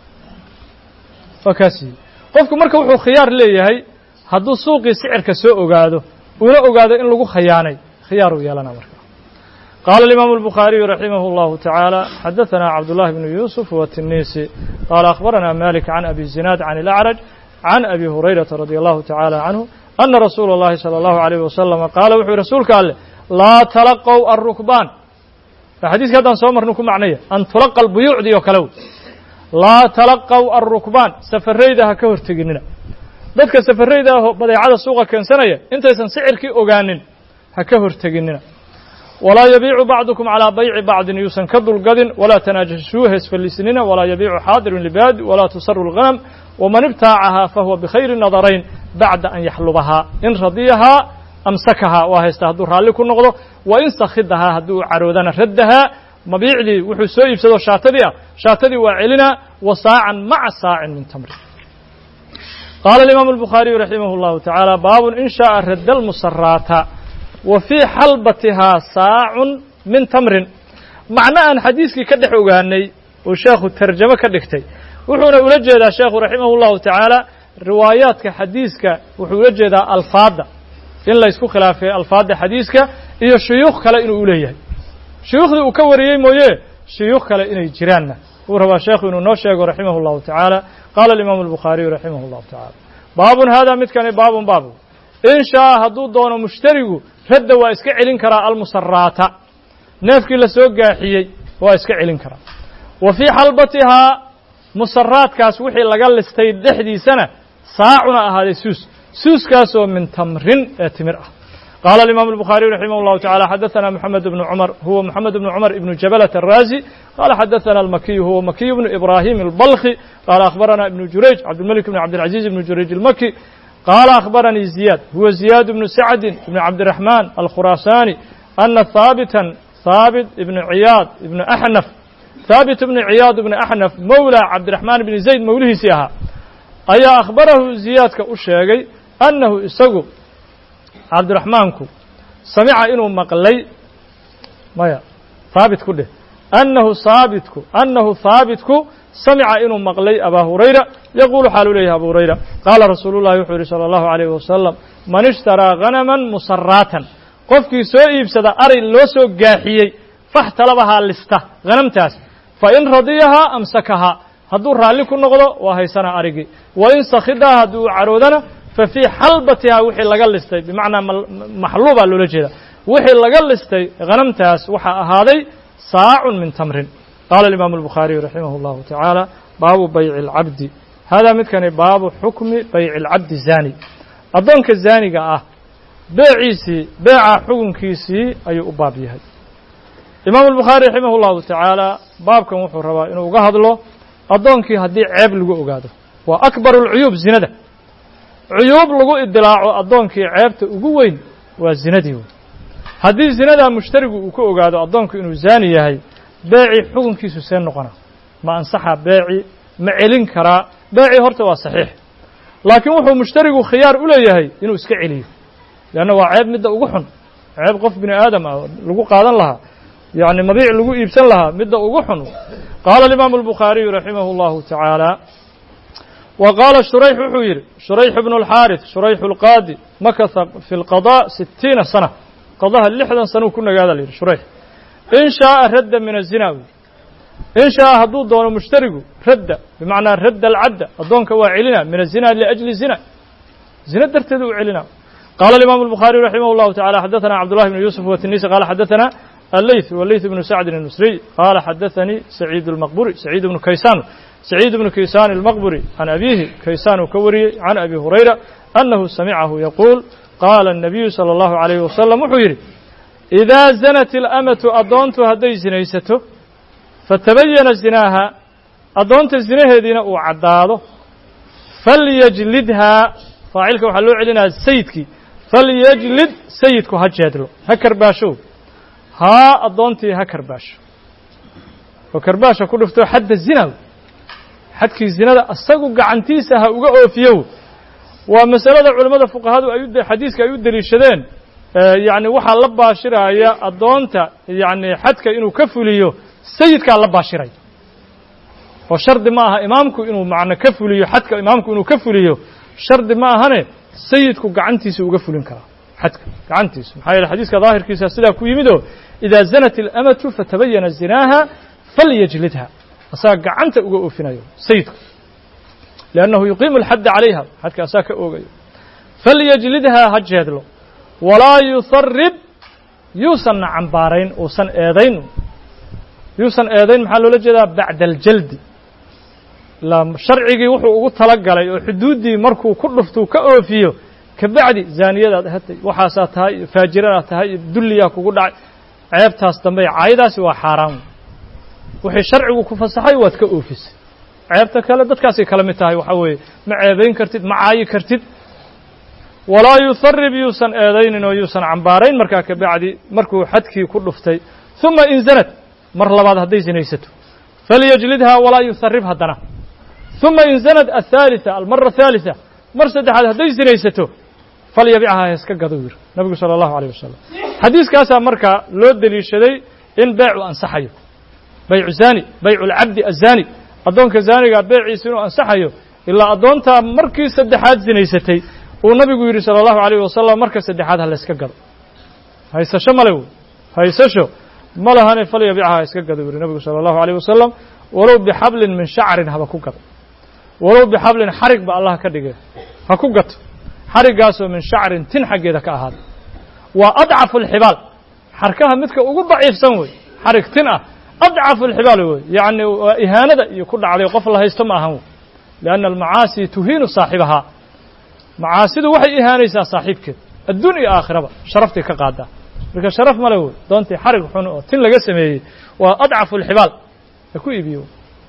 waa kaa siiyey qofku marka wuxuu khiyaar leeyahay hadduu suuqii sicirka soo ogaado una ogaado in lagu khayaanay khiyaar uu yeelana marka قال الإمام البخاري رحمه الله تعالى حدثنا عبد الله بن يوسف والتنيسي قال أخبرنا مالك عن أبي الزناد عن الأعرج عن أبي هريرة رضي الله تعالى عنه أن رسول الله صلى الله عليه وسلم قال وحي رسولك قال لا تلقوا الركبان فحديث هذا صومر نكون معنية أن تلقى البيوع دي وكلو لا تلقوا الركبان سفريدها كهر تجننا dadka safarayda ah badeecada suuqa keensanaya intaysan sicirkii ogaanin ha ka horteginina walaa yabiicu bacdukum calaa bayci bacdin yuusan ka dulgadin walaa tanaajashuu heesfallisinina walaa yabiicu xaadirun libaadi walaa tusaru lghanam waman ibtaacahaa fahuwa bikhayri nadarayn bacda an yaxlubahaa in radiyahaa amsakahaa waa haysta hadduu raalli ku noqdo wa in sakhidahaa hadduu caroodana raddahaa mabiicdii wuxuu soo iibsado shaatadii ah shaatadii waa celinaa wa saacan maca saacin min tamri qaala alimaamu albukhaariyu raximah اllahu tacaala baabun in shaءa radda almusaraata wa fii xalbatihaa saacun min tamrin macno aan xadiiskii ka dhex ogaanay uu sheekhu tarjamo ka dhigtay wuxuuna ula jeedaa sheekhu raximah اllahu tacaala riwaayaadka xadiiska wuxuu ula jeedaa alfaadda in la ysku khilaafay alfaadda xadiiska iyo shuyuukh kale inuu u leeyahay shuyuukhdii uu ka wariyey mooye shuyuukh kale inay jiraanna wuu rabaa sheekhu inuu noo sheego raximah اllahu tacaala qaala alimaamu albukhaariyu raximah اllahu tacaala baabun hada midkani baabun baabu in shaaa hadduu doono mushtarigu radda waa iska celin karaa almusaraata neefkii la soo gaaxiyey waa iska celin karaa wa fii xalbatihaa musaraadkaas wixii laga listay dhexdiisana saacuna ahaaday suus suuskaasoo min tamrin ee timir ah قال الإمام البخاري رحمه الله تعالى حدثنا محمد بن عمر هو محمد بن عمر بن جبلة الرازي قال حدثنا المكي هو مكي بن إبراهيم البلخي قال أخبرنا ابن جريج عبد الملك بن عبد العزيز بن جريج المكي قال أخبرني زياد هو زياد بن سعد بن عبد الرحمن الخراساني أن ثابتا ثابت بن عياض بن أحنف ثابت بن عياض بن أحنف مولى عبد الرحمن بن زيد موليه سيها أي أخبره زياد كأشيغي أنه إسقو cabdiraxmaanku samica inuu maqlay maya haabit ku dheh annahu haabitku annahu haabitku samica inuu maqlay abaa hurayra yaquulu xaalu leeyahay abu hurayra qaala rasuulu llahi wuxuu yihi salى allahu alayh wasalam man ishtaraa hanaman musaraatan qofkii soo iibsada ari loo soo gaaxiyey faxtalabahaa lista hanamtaas fain radiyahaa amsakahaa hadduu raalli ku noqdo waa haysana arigii wain sakhidaha haddii uu caroodana fafii xalbatihaa wixii laga listay bimacnaa maxluubaa loola jeeda wixii laga listay hanamtaas waxaa ahaaday saacun min tamrin qaala alimaamu albukhaariyu raximah اllahu tacaala baabu bayci اlcabdi haadaa midkani baabu xukmi bayci اlcabdi zaani addoonka zaaniga ah beeciisii beeca xukunkiisii ayuu u baab yahay imaamu albukhaari raximah اllahu tacaala baabkan wuxuu rabaa inuu uga hadlo addoonkii haddii ceeb lagu ogaado waa akbar اlcuyuub zinada cuyuub lagu idilaaco addoonkii ceebta ugu weyn waa zinadii wey haddii zinadaa mushtarigu uu ku ogaado addoonku inuu zaani yahay beecii xukunkiisu see noqona ma ansaxa beeci ma celin karaa beecii horta waa saxiix laakiin wuxuu mushtarigu khiyaar u leeyahay inuu iska celiyo leanna waa ceeb midda ugu xun ceeb qof bini aadam ah lagu qaadan lahaa yacni mabiic lagu iibsan lahaa midda ugu xun qaala alimaamu albukhaariyu raximah اllahu tacaala wa qaala shurayx wuxuu yidhi shurayx bnu اlxaariث shurayx اlqaadi makasa fi اlqaضاء sitiina sana qadaha lixdan sanuu ku nagaada la yidhi shurayx in shaaa radda min الzina in shaaa hadduu doono mushtarigu radda bimacnaa radda alcabda addoonka waa celina min الzina liأjli zina zina darteeda u celina qaala alimaamu الbukhaariyu raximah اllahu tacala xadaثana cabdullahi bnu yuusuf watinisi qaala xadaثana الليث والليث بن سعد المصري قال حدثني سعيد المقبري سعيد بن كيسان سعيد بن كيسان المقبري عن أبيه كيسان كوري عن أبي هريرة أنه سمعه يقول قال النبي صلى الله عليه وسلم وحيري إذا زنت الأمة أدونت هدي زنيسته فتبين زناها أدونت الزناه دينا وعداده فليجلدها فاعلك وحلو علينا سيدك فليجلد سيدك هجادلو هكر باشو ها أدونتي هكر باشو وكر باشا كله فتو حد الزنا xadkii zinada asagu gacantiisa ha uga oofiyow waa masalada culimmada fuqahadu ay xadiiska ay u deliishadeen yacni waxaa la baashiraya addoonta yacni xadka inuu ka fuliyo sayidkaa la baashiray oo shardi ma aha imaamku inuu macno ka fuliyo xadka imaamku inuu ka fuliyo shardi ma ahane sayidku gacantiisa uga fulin karaa xadka gacantiisa maxaa yeele xadiiska daahirkiisa sidaa ku yimid oo idaa zanat اlamatu fatabayana zinaaha falyajlidha asaga gacanta uga oofinayo sayidku liannahu yuqiimu alxadda calayha xadka asaa ka oogayo falyajlidhaa ha jeedlo walaa yusarib yuusanna cambaarayn uusan eedayn yuusan eedayn maxaa loola jeedaa bacda aljaldi la sharcigii wuxuu ugu tala galay oo xuduuddii markuu ku dhuftuu ka oofiyo kabacdi zaaniyadaad ahatay waxaasaa tahay iyo faajiradaad tahay iyo dulliyaa kugu dhacay ceebtaas dambe caayadaasi waa xaaraan wixii sharcigu ku fasaxay waad ka oofisay ceebta kale dadkaasay kala mid tahay waxaa weeye ma ceebayn kartid ma caayi kartid walaa yusarib yuusan eedaynin oo yuusan cambaarayn markaa kabacdi markuu xadkii ku dhuftay ثuma in zanad mar labaad hadday sinaysato falyajlidhaa walaa yusarib haddana ثuma in zanad aلثaaliثa almara الثaaliثa mar saddexaad hadday sinaysato falyabichaa heeska gado yiri nabigu salى الlahu عalيه wasalam xadiiskaasaa markaa loo deliishaday in beecu ansaxayo baycu zani baycu اlcabdi azani addoonka zaaniga beeciisa inuu ansaxayo ilaa addoontaa markii saddexaad sinaysatay uu nabigu yidhi salى الlahu عalيه wasalam marka saddexaad ha layska gado haysasho male wey haysasho ma lahane falyabichaa ha iska gado yidhi nabigu salى الlahu عalيه wasalam walow bixablin min shacrin haba ku gado walow bixablin xarig ba allah ka dhigay ha ku gato xariggaasoo min shacrin tin xaggeeda ka ahaaday waa adcafu اlxibaal xarkaha midka ugu daciifsan wey xarig tin ah adcafu اlxibaal wey yacni waa ihaanada iyo ku dhacday qof la haysto ma ahan wey lianna almacaasi tuhiinu saaxibahaa macaasidu waxay ihaanaysaa saaxiibkeed adduun iyo aakhiraba sharaftay ka qaadaa marka sharaf male wey doontii xarig xun oo tin laga sameeyey waa adcafu اlxibaal ha ku iibiyo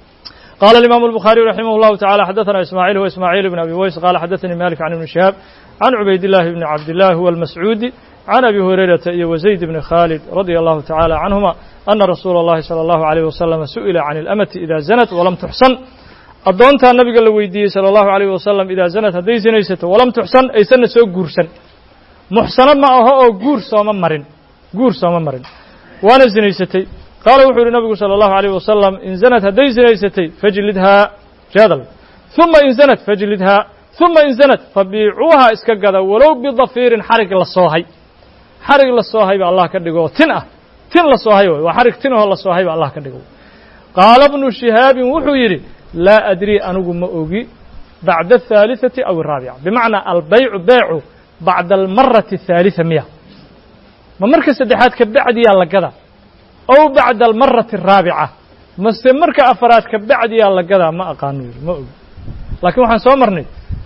قال الإمام البخاري رحمه الله تعالى حدثنا إسماعيل هو إسماعيل بن أبي ويس قال حدثني مالك عن ابن شهاب عن عبيد الله بن عبد الله هو المسعودي عن أبي هريرة وزيد بن خالد رضي الله تعالى عنهما أن رسول الله صلى الله عليه وسلم سئل عن الأمة إذا زنت ولم تحصن أدونتا النبي قال ويدي صلى الله عليه وسلم إذا زنت هدي زنيست ولم تحصن أي سنة سو قرسن محصنا ما هو قور سوما مرن قور سوما مرن وانا زنيستي qaala wuxuu yihi nabigu salى الlahu عalيه wasalam in zanad hadday zinaysatay fajlidhaa jadal ثuma in zanad fajlidhaa ثuma in zanad fabiicuuha iska gada walow bidafiirin xarig la soohay xarig la soohay ba allah ka dhigo oo tin ah tin la soohay way waa xarig tin ahoo la soohay ba allah ka dhigo qaala bnu shihaabin wuxuu yidhi laa adrii anigu ma ogi bacda الثaaliثaةi aw الraabica bimacnaa albaycu beecu bacda almarati الثaaliثa miya ma marka saddexaad ka bacdiyaa la gada ow bacda almarati araabica mase marka afaraad ka bacdiyaa la gadaa ma aqaano yiri ma ogi laakiin waxaan soo marnay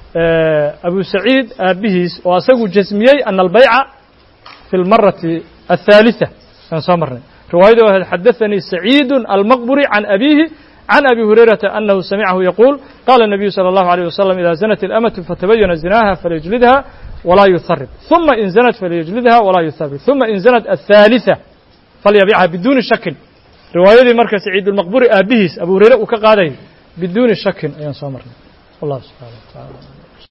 abu saciid aabbihiis oo asagu jasmiyey ana albayca fi lmarati athaalitثa ayaan soo marnay riwaayada ahayd xadaثanii saciidu almaqburi can abihi can abi hurayrata anahu samicahu yaquul qala الnabiyu salى الlahu عalيه wasalam ida zanat اlamatu fatabayana zinaha falyajlidha walaa yuharib ثuma in zanat falyajlidha walaa yuharib ثuma in zanat aلثaaliثة falyabichaa biduuni shakin riwaayadii marka saciid ulmaqburi aabihiis abu hureyre uu ka qaadayay biduuni shakin ayaan soo marnay wallahu subxana wa taala